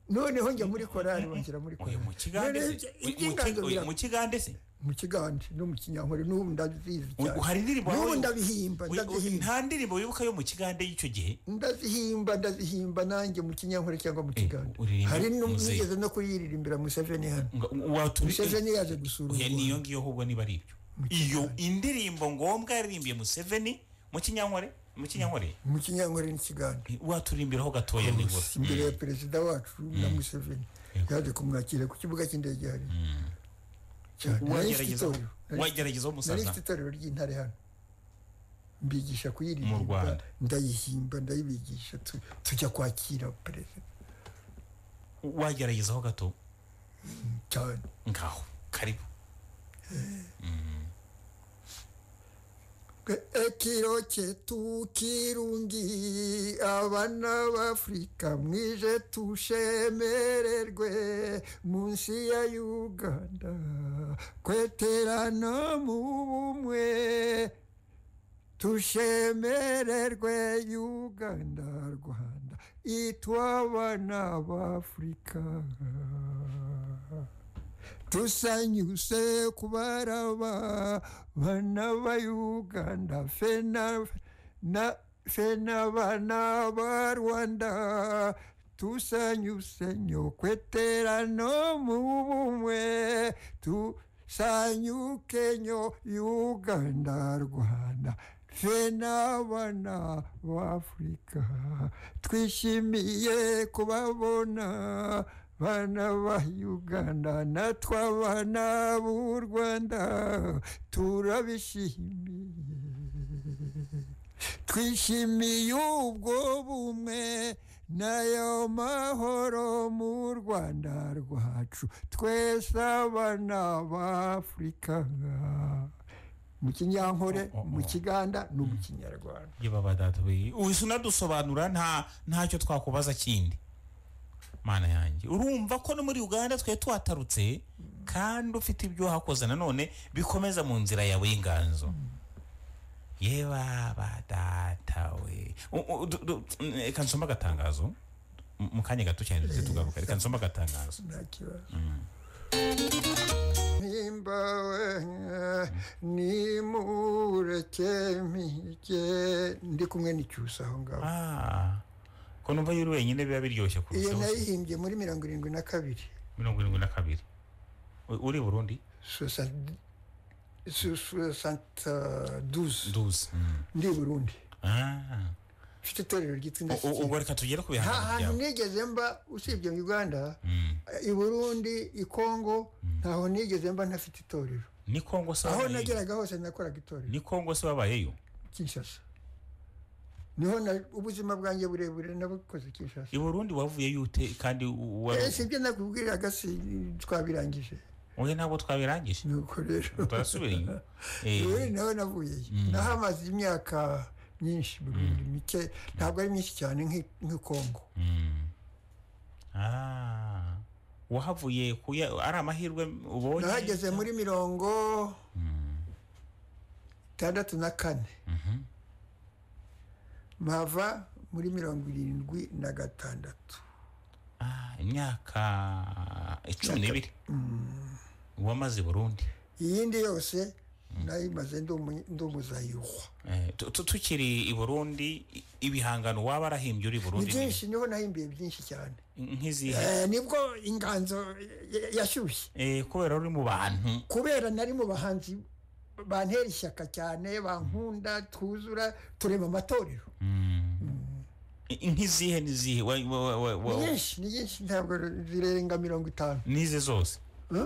noneho njya muri korari banshyira muri Oya, korari mu kigande Noneho se Mu- mu iby'inganzo ki- oya, bira- mu kigande se mu kigande no mu kinyankore n'ubu ndazizi U- hari indirimbo n'ubu wawe- ndabihimba Oya, oya, ndazihimba nta ndirimbo wibuka yo mu kigande y'icyo gihe ndazihimba ndazihimba nanjye mu kinyankore cyangwa mu kigande uririmba hari muzehe. n'igeze no kuyiririmbira museveni hano Nga- watu- museveni yaje gusura u Oya, niyo Rwanda ngiyo ahubwo niba ari ibyo iyo indirimbo ngombwa yaririmbiye museveni mu kinyankore mu kinyankore mu kinyankore n'ikiganda waturimbiraho gatoya nibura imbere ya perezida wacu na museveni yaje kumwakira ku kibuga cy'indege hari wagerageza nari umusaza mfite itorero ry'intare hano mbigisha Mu kuyiririmba Rwanda. ndayihimba ndayibigisha tu- tujya kwakira perezida wageragezaho gato cyane ngaho karibu ekiro cyetu kirungi abana b'afurika mwije tushemererwe munsi ya uganda kweterana mu bumwe tushemererwe uganda rwanda itwabana b'afurika tusanyuse kubaraba bana ba uganda fe na- na- fe n'abana ba rwanda tusanyuse nyokweterano mu bumwe tusanyuke nyo uganda rwanda fe n'abana b'afurika twishimiye kubabona bana ba uganda natwe abana b'u rwanda turabishimiye twishimiye ubwo bumwe n'ayo mahoro mu rwanda rwacu twese abana b'afurika mu kinyankore Oh, oh, oh. mu kiganda no mu kinyarwanda yewe abadada we uhise unadusobanura nta ntacyo twakubaza kindi mana yanjye urumva ko no muri uganda twari tuhatarutse kandi ufite ibyo wahakoze nanone bikomeza mu nzira yawe y'inganzo yewe abadada we U- u- du- du- reka nsome agatangazo M- mu kanya gato cyane duhite tugaruka reka nsome agatangazo nta kibazo mpimbawe nimureke mpige ndi kumwe n'icyusa aho ngaho Ah, ko numva yuri wenyine biba biryoshye iyo kurushaho nayihimbye muri mirongo irindwi na kabiri mirongo irindwi na kabiri U- uri burundi soixante- so- soixante douze duzi ndi i burundi Ah. mfite itorero ryitwa U- u- indashyikirwa ubwo reka tugere ku nta bihangano hantu byawe nigeze mba usibye mu uganda Mm. i burundi i kongo ntaho nigeze mba ntafite itorero ni kongo se aho wabayeyo nageraga hose nakoraga itorero ni kongo se wabayeyo kinshasa niho na- ubuzima bwanjye burebure nabukoze kinshasa i burundi wavuyeyo ute kandi u- wari- Eh, si ibyo nakubwiraga si twabirangije oya ntabwo twabirangije nuko rero turasubira inyuma Eh, rero nawe navuyeyo nahamaze imyaka myinshi burundu mike ntabwo ari myinshi cyane nk'i- nk'i kongo mm. Ah. wahavuye kuya ari amahirwe ubonye nahageze muri mirongo itandatu na kane mpava muri mirongo irindwi na gatandatu Ah, imyaka icumi n'ibiri wamaze i burundi iyindi yose nayimaze ndi umu- ndi umuzayihwa Eh, tu- tu- tukiri i burundi i- ibihangano waba warahimbye uri i ni burundi byinshi niho nahimbiye byinshi cyane ni- nk'izihe Eh, nibwo inganzo ya- yashyushye Eh, kubera uri mu bantu kubera nari mu bahanzi bantera ishyaka cyane bankunda twuzura turema amatorero I- nk'izihe n'izihe Wa- wa- wa- wa- ni wa- nyinshi ni nyinshi ntabwo zirenga mirongo itanu n'ize zose Eh?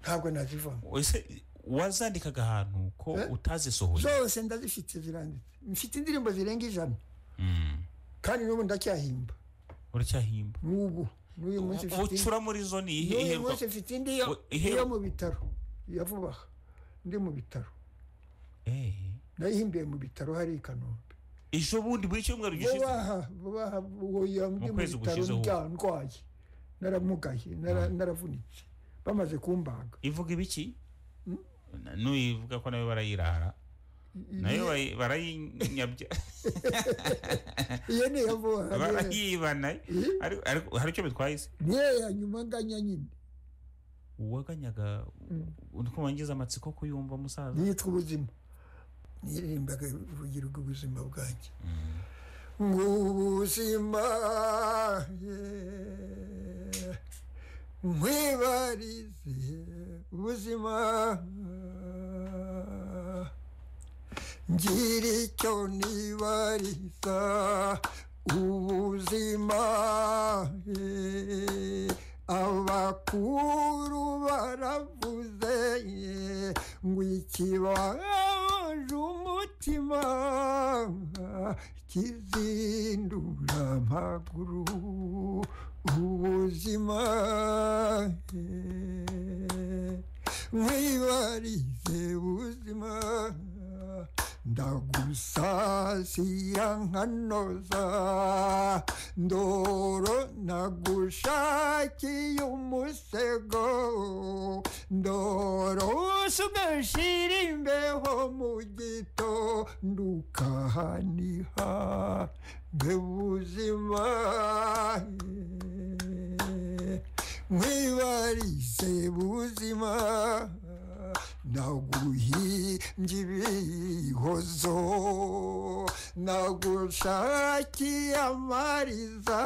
ntabwo nazivamo ese wazandikaga ahantu ko Eh? utazisohoye zose ndazifite ziranditse mfite indirimbo zirenga ijana Mm. kandi n'ubu ndacyahimba uracyahimba n'ubu n'uyu munsi U- mfite ucura muri zo ni iyihe n'uyu iheruka munsi mfite indi yo We- iheru- yo mu bitaro ya vuba aha ndi mu bitaro Eh, nayihimbiye mu bitaro hari i kanombe ejo bundi buri cyumweru gishize vubaha vubaha uwo ndi mu kwezi bitaro gushize ubu. ndwaye naramugaye nara- naravunitse bamaze kumbaga ivuga ibiki Na- n'uyivuga ko nayo barayirara nayo bayi- barayinyabya iyo ni iya vuba aha, niyo- barayiba nayo Ariko- ariko hari icyo bitwaye se niyo ya nyuma nganya nyine uwaganyaga uri kubangiza amatsiko kuyumva musaza niyitwa ubuzima nirimbaga ubugira ubuzima bwanjye ngo ubuzima yeah. nkwibarize ubuzima ngira icyo nibariza ubuzima eh, abakuru baravuze eh, ngo ikibabaje umutima kizindura amaguru ubuzima eh, mwibarize ubuzima ndagusasira nkanoza ndoro nagushakiye umusego ndoro usugashira imbeho mu gito ndukahaniha mbe buzima mwibarize buzima naguhimbye ibihozo nagushakiye amariza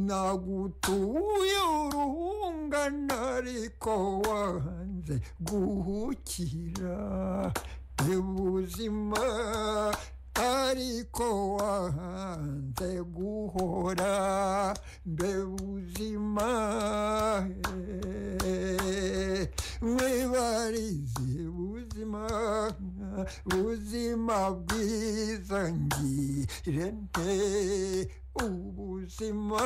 nagutuye uruhungana ariko wanze guhukira ubuzima ariko wanze guhora mbe buzima eh. mwibarize ubuzima ubuzima bwiza ngire nte ubuzima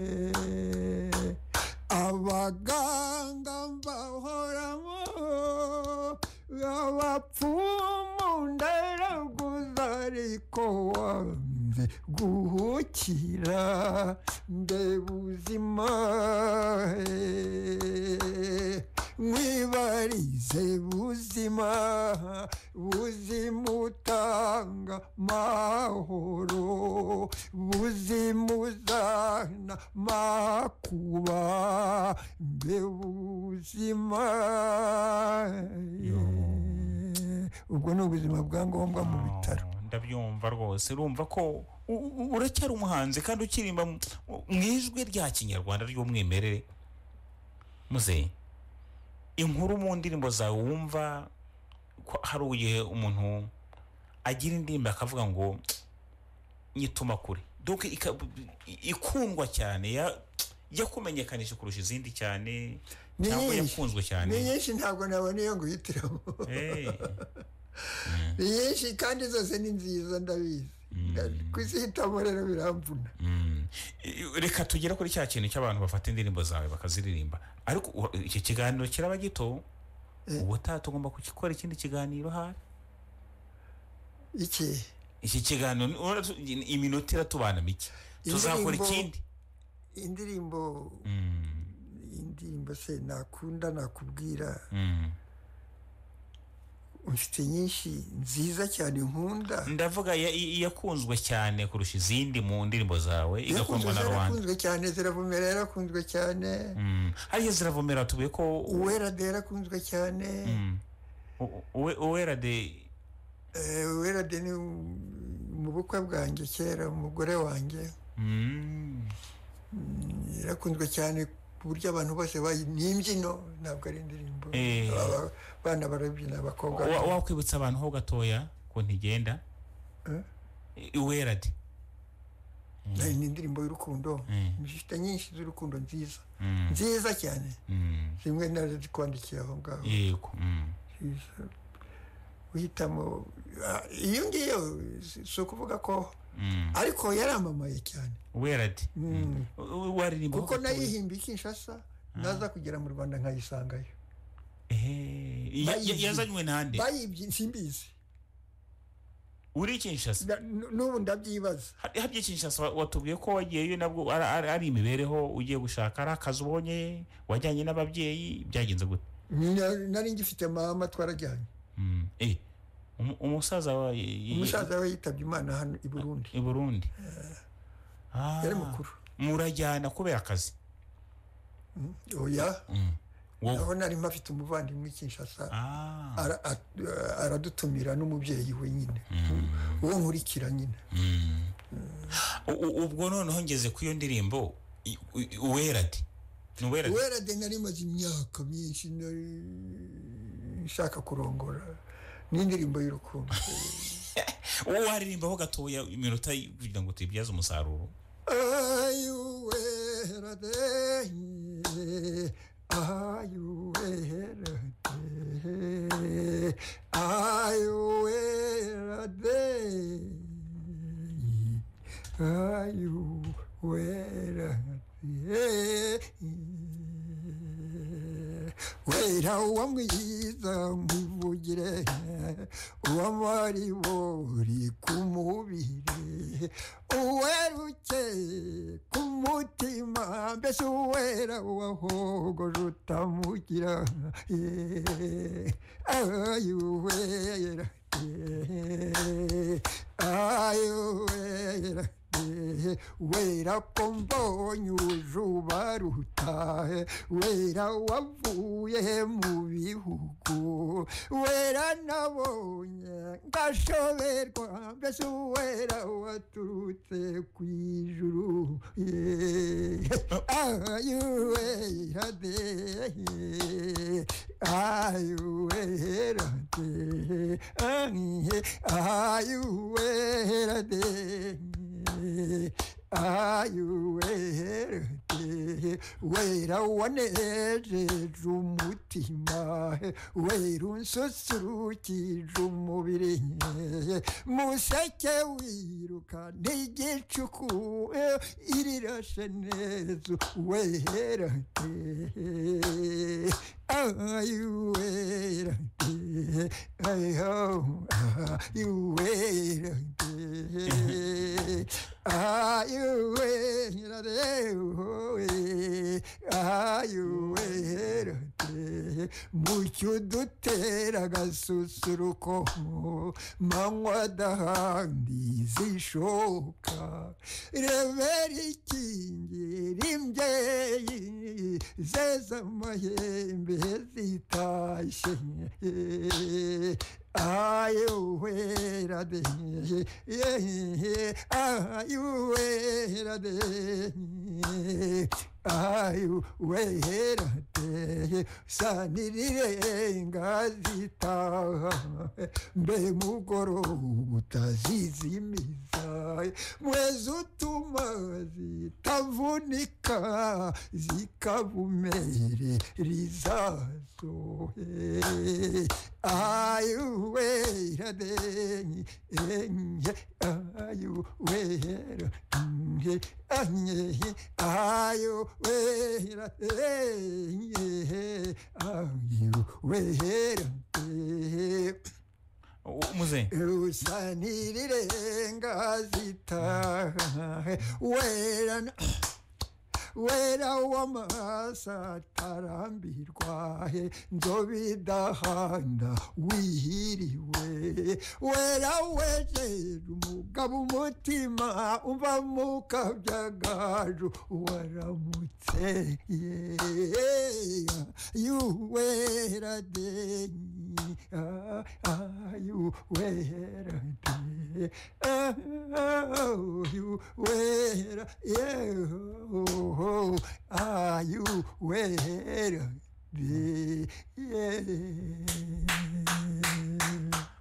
eh. abaganga mbahoramo abapfumu ndaraguza ariko wanze guhukira mbe buzima eh. mwibarize buzima buzima utanga mahoro buzima uzana makuba mbe buzima ubwo ni ubuzima bwa ngombwa mu bitaro Oh, ndabyumva rwose urumva ko u- u- uracyari umuhanzi kandi ukiririmba mu mu ijwi rya kinyarwanda ry'umwimerere muzeyi inkuru mu ndirimbo zawe wumva ko hari igihe umuntu agira indirimbo akavuga ngo nyituma kure donc ika- ikundwa cyane ya- ya kumenyekanisha kurusha izindi cyane Ni cyangwa nyinshi. yakunzwe cyane ni nyinshi ntabwo nabona iyo nguhitiramo Eh, ni nyinshi kandi zose ni nziza ndabizi kuzihitamo rero biramvuna mm. reka tugere kuri cya kintu cy'abantu bafata indirimbo zawe bakaziririmba ariko u- iki kiganiro kiraba gito ubutaha tugomba kugikora ikindi kiganiro hafi iki iki kiganiro ni- urabona tu- ni- iminota iratubana mike tuzakora Indirimbo- ikindi indirimbo Mm, indirimbo se nakunda nakubwira mm. mfite nyinshi nziza cyane nkunda ndavuga iya- iya- iyakunzwe cyane kurusha izindi mu ndirimbo zawe igakundwa na rubanda zarakunzwe cyane ziravumera yarakunzwe cyane Mm. hariya ziravomera tubuye ko uwera de yarakunzwe cyane Mm. U- uwe- uwera de Eh, uwera de ni mu- mu bukwe bwanjye kera umugore wanjye Mm. yarakunzwe cyane ku buryo abantu bose bayi- ni imbyino ntabwo ari indirimbo Eh. Aba- abana barabyina abakobwa Wa- wakwibutsa abantu ho gatoya ko ntigenda Eh? iwera de Eh, ni indirimbo y'urukundo Mm. zifite nyinshi z'urukundo nziza Mm, nziza cyane mm, zimwe narazikwandikiye aho ngaho yego mm. Nziza. uhitamo ah, iyo ngiyo si si ukuvuga ko Mm. ariko yaramamaye cyane uwera de Mm. U- u- waririmba ho kuko gatoya. nayihimbiye i kinshasa naza kugera mu rwanda nkayisangayo Eh, ya- ya- Bayizi. yazanywe nande bayibye simbizi uri kinshasa Na- nu- n'ubu ndabyibaza Ha- harya kinshasa wa- watubwiye ko wagiyeyo nabwo ari- ari ari imibereho ugiye gushaka ari akazi ubonye wajyanye n'ababyeyi byagenze gute Na- nari ngifite mama twarajyanye Mm. Eh, umu- umusaza wa i- i- umusaza we yitabye imana hano i burundi i burundi Ah. yari mukuru murajyana kubera akazi oya Mm. wowe aho nari mpafite umuvandimwe i kinshasa Ah. ara- a- aradutumira n'umubyeyi we nyine uwo nkurikira nyine U- u- ubwo noneho ngeze ku iyo ndirimbo i- u- uwera de ni uwera de wera de nari maze imyaka myinshi nari nshaka kurongora n'indirimbo y'urukundo uwo waririmbaho gatoya iminota kugira ngo tuyibyaze umusaruro ayuweradeye ayuweradeye ayuweradeye ayuweradeye wera uwamwiza nkwivugire uwamaribori ku mubiri uwerukeye ku mutima mbese uwera wahogoje utamugira ayuwera ayuwera wera ko mbonye urujuba rutahe wera wavuye mu bihugu wera nabonye ngashoberwa mbese wera waturutse ku ijuru ayo wera de ayo wera de ayo wera de ayuwere wera wanejeje umutima wera unsusurukije umubiri museke wiruka n'igicuku irirashe neza wera ayuwera ayo ayuwera ayuwera ayuwera mucyo dutera agasusuruko manywa dahandi zishoka rebera ikingira imbyeyi zeza amahembe zitashye ayuwera de ayuwera de ayuwera de sanirire ngazitaha mbe mugoroba utazizimiza mwezi utuma zitavunika zikabumere rizazo ayuwera de ayuwera ayuwera ayuwera muze usanirire ngazita wera wera w'amasa atarambirwa he nzobidahanda wihiriwe wera wejeje umugabo umutima umva mu kabyagaju waramutse ye yuwera de ayuwera de ayuwera yeho oh, are you where the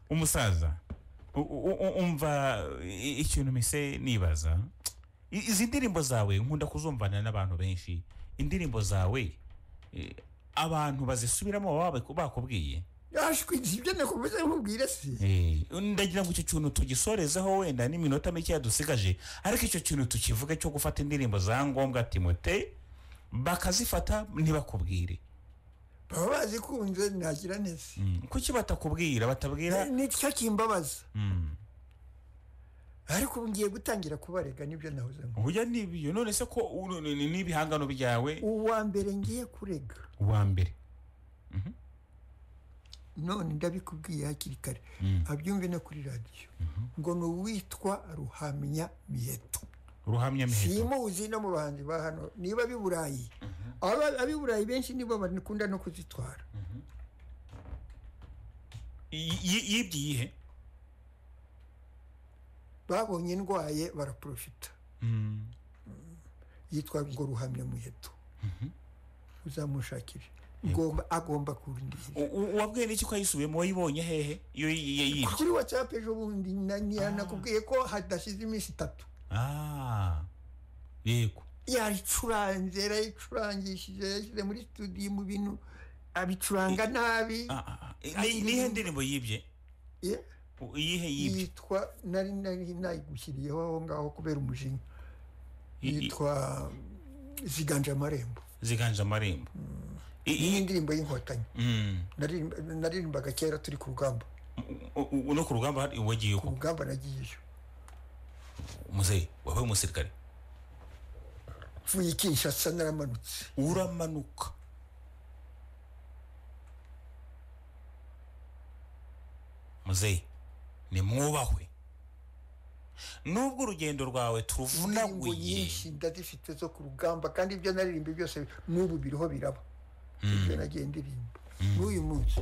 umusaza umva ikintu mise nibaza izi ndirimbo zawe nkunda kuzumvana n'abantu benshi indirimbo zawe abantu bazisubiramo baba bakubwiye yashwitse ibyo nakomeza nkubwire se ndagira ngo icyo kintu tugisorezeho wenda n'iminota mike yadusigaje ariko icyo kintu tukivuga cyo gufata indirimbo za ngombwa timote bakazifata ntibakubwire baba bazikunze ntagira neza kuki batakubwira batabwira nicyo kimbabaza ariko ubu ngiye gutangira kubarega nibyo nahoze ngo burya n'ibyo none se ko n'ibihangano byawe uwa mbere ngiye kurega uwa mbere none ndabikubwiye hakiri kare abyumve no kuri radiyo ngo ni uwitwa ruhamya miheto ruhamya miheto simuzi no mu bahanzi ba hano niba ab'i burayi ab'i burayi benshi nibo bakunda no kuzitwara yibye iyihe babonye ndwaye baraporofita yitwa ngo ruhamya muheto uzamushakire ngomba agomba kundinda U- u- wabwiye n'iki ko ayisubiyemo wayibonye hehe iyo yiyibye kuri watsapu ejo bundi na- na- nakubwiye ko hadashize iminsi itatu ah yego yayicuranze yarayicurangishije yashyize muri studio mu bintu abicuranga nabi Ah, ah, ah. Ni- nihe ndirimbo yibye Yeah. U- iyihe yibye yitwa nari nari nayigushyiriyeho aho ngaho kubera umujinya I- i- yitwa ziganje amarembo ziganje amarembo I- iyi i- ndirimbo y'inkotanyi Mm. Naririmba- naririmbaga kera turi ku rugamba U- u- no ku rugamba hari- wagiyeho ku rugamba nagiyeyo muzehe wabaye umusirikare mvuye i kinshasa naramanutse uramanuka muzehe nimwubahwe nubwo urugendo rwawe indirimbo tuvunaguye nyinshi ndazifite zo ku rugamba kandi ibyo naririmba byose n'ubu biriho biraba ibyo nagiye ndirimba n'uyu munsi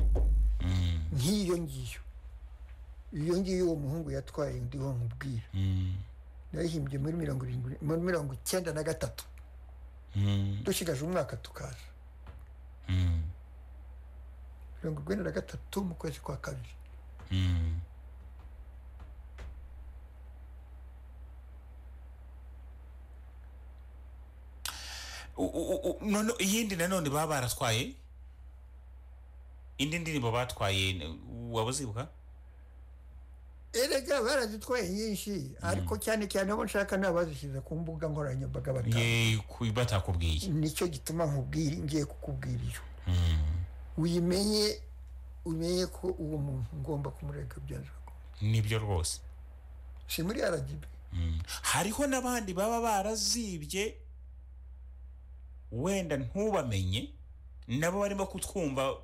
nk'iyo ngiyo iyo ngiyo uwo muhungu yatwaye ndiho nkubwira Mm, nayihimbye muri mirongo irindwi muri mirongo icyenda na gatatu mm, dushigaje umwaka tukaza mm, mirongo urwenda na gatatu mu kwezi kwa kabiri mm. U- u- u- none iyindi nanone baba baratwaye indi ndirimbo batwaye n- waba uzibuka erega barazitwaye nyinshi ariko cyane cyane abo nshaka ni abazishyize ku mbuga nkoranyambaga batanu Ye- ku- batakubwiye nicyo gituma nkubwira ngiye kukubwira iyo uyimenye umenye ko uwo muntu ngomba kumurega byanze bikunze. nibyo rwose si muri rgb Mm. hariho n'abandi baba barazibye wenda ntubamenye nabo barimo kutwumva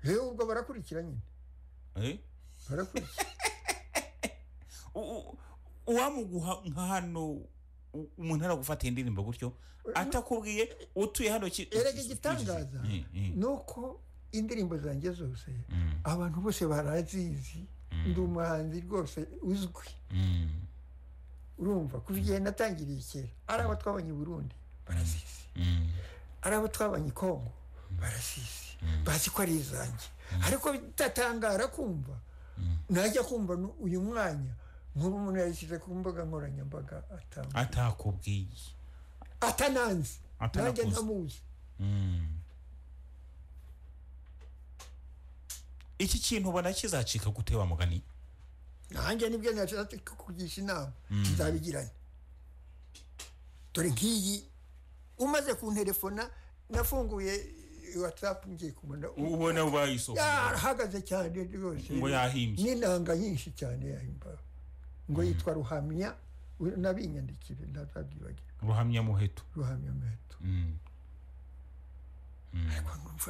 yewe ubwo barakurikira nyine eh? barakurikira U- u- uwamuguha nka hano u- umuntu aragufata indirimbo gutyo atakubwiye utuye hano ki- erega igitangaza Mm, mm, ni uko indirimbo zanjye zose mm, abantu bose barazizi ndi umuhanzi rwose uzwi mm, urumva kuva igihe natangiriye kera ari abo twabonye i burundi barazizi mm. ari abo twabonye i kongo barazizi bazi ko ari izanjye ariko bitatangara kumva najya kumva nu- uyu mwanya nk'ubu umuntu yayishyize ku mbuga nkoranyambaga atanga atakubwiye atananzi nanjye Atanakuzi. ntamuzi Mm. iki kintu ubona kizacika gute wa mugani nanjye nibyo nashatse kukugisha inama nzabigiranye dore nk'iyi umaze kunterefona nafunguye watsapu ngiye kubona u- ubona wayisoko yarahagaze cyane rwose Ngo yahimbye. n'inanga nyinshi cyane yahimba ngo yitwa ruhamya u- nabinyandikire ntazabyibagire ruhamya muheto ruhamya meto Mm.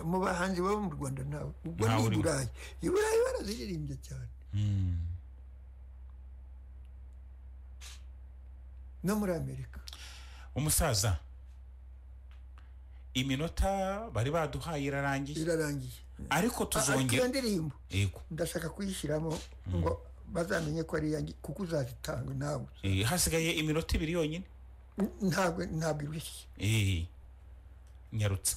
mu bahanzi baba mu rwanda nawe ubwo Ntawe ni i urimo. burayi i burayi baraziririmbye cyane Mm. no muri amerika umusaza iminota bari baduhaye irarangiye irarangiye ariko ariko iyo tuzongera ndirimbo yego ndashaka kuyishyiramo ngo bazamenye ko ari iyanjye kuko uzazitanga nawe Eh, hasigaye iminota ibiri yonyine ntabwo ntabwo irushye Eh, nyarutsa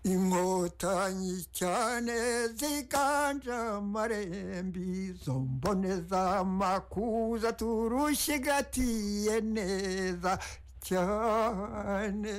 inkotanyi cyane ziganje amarembi zo mboneza makuza turushigatiye neza cyane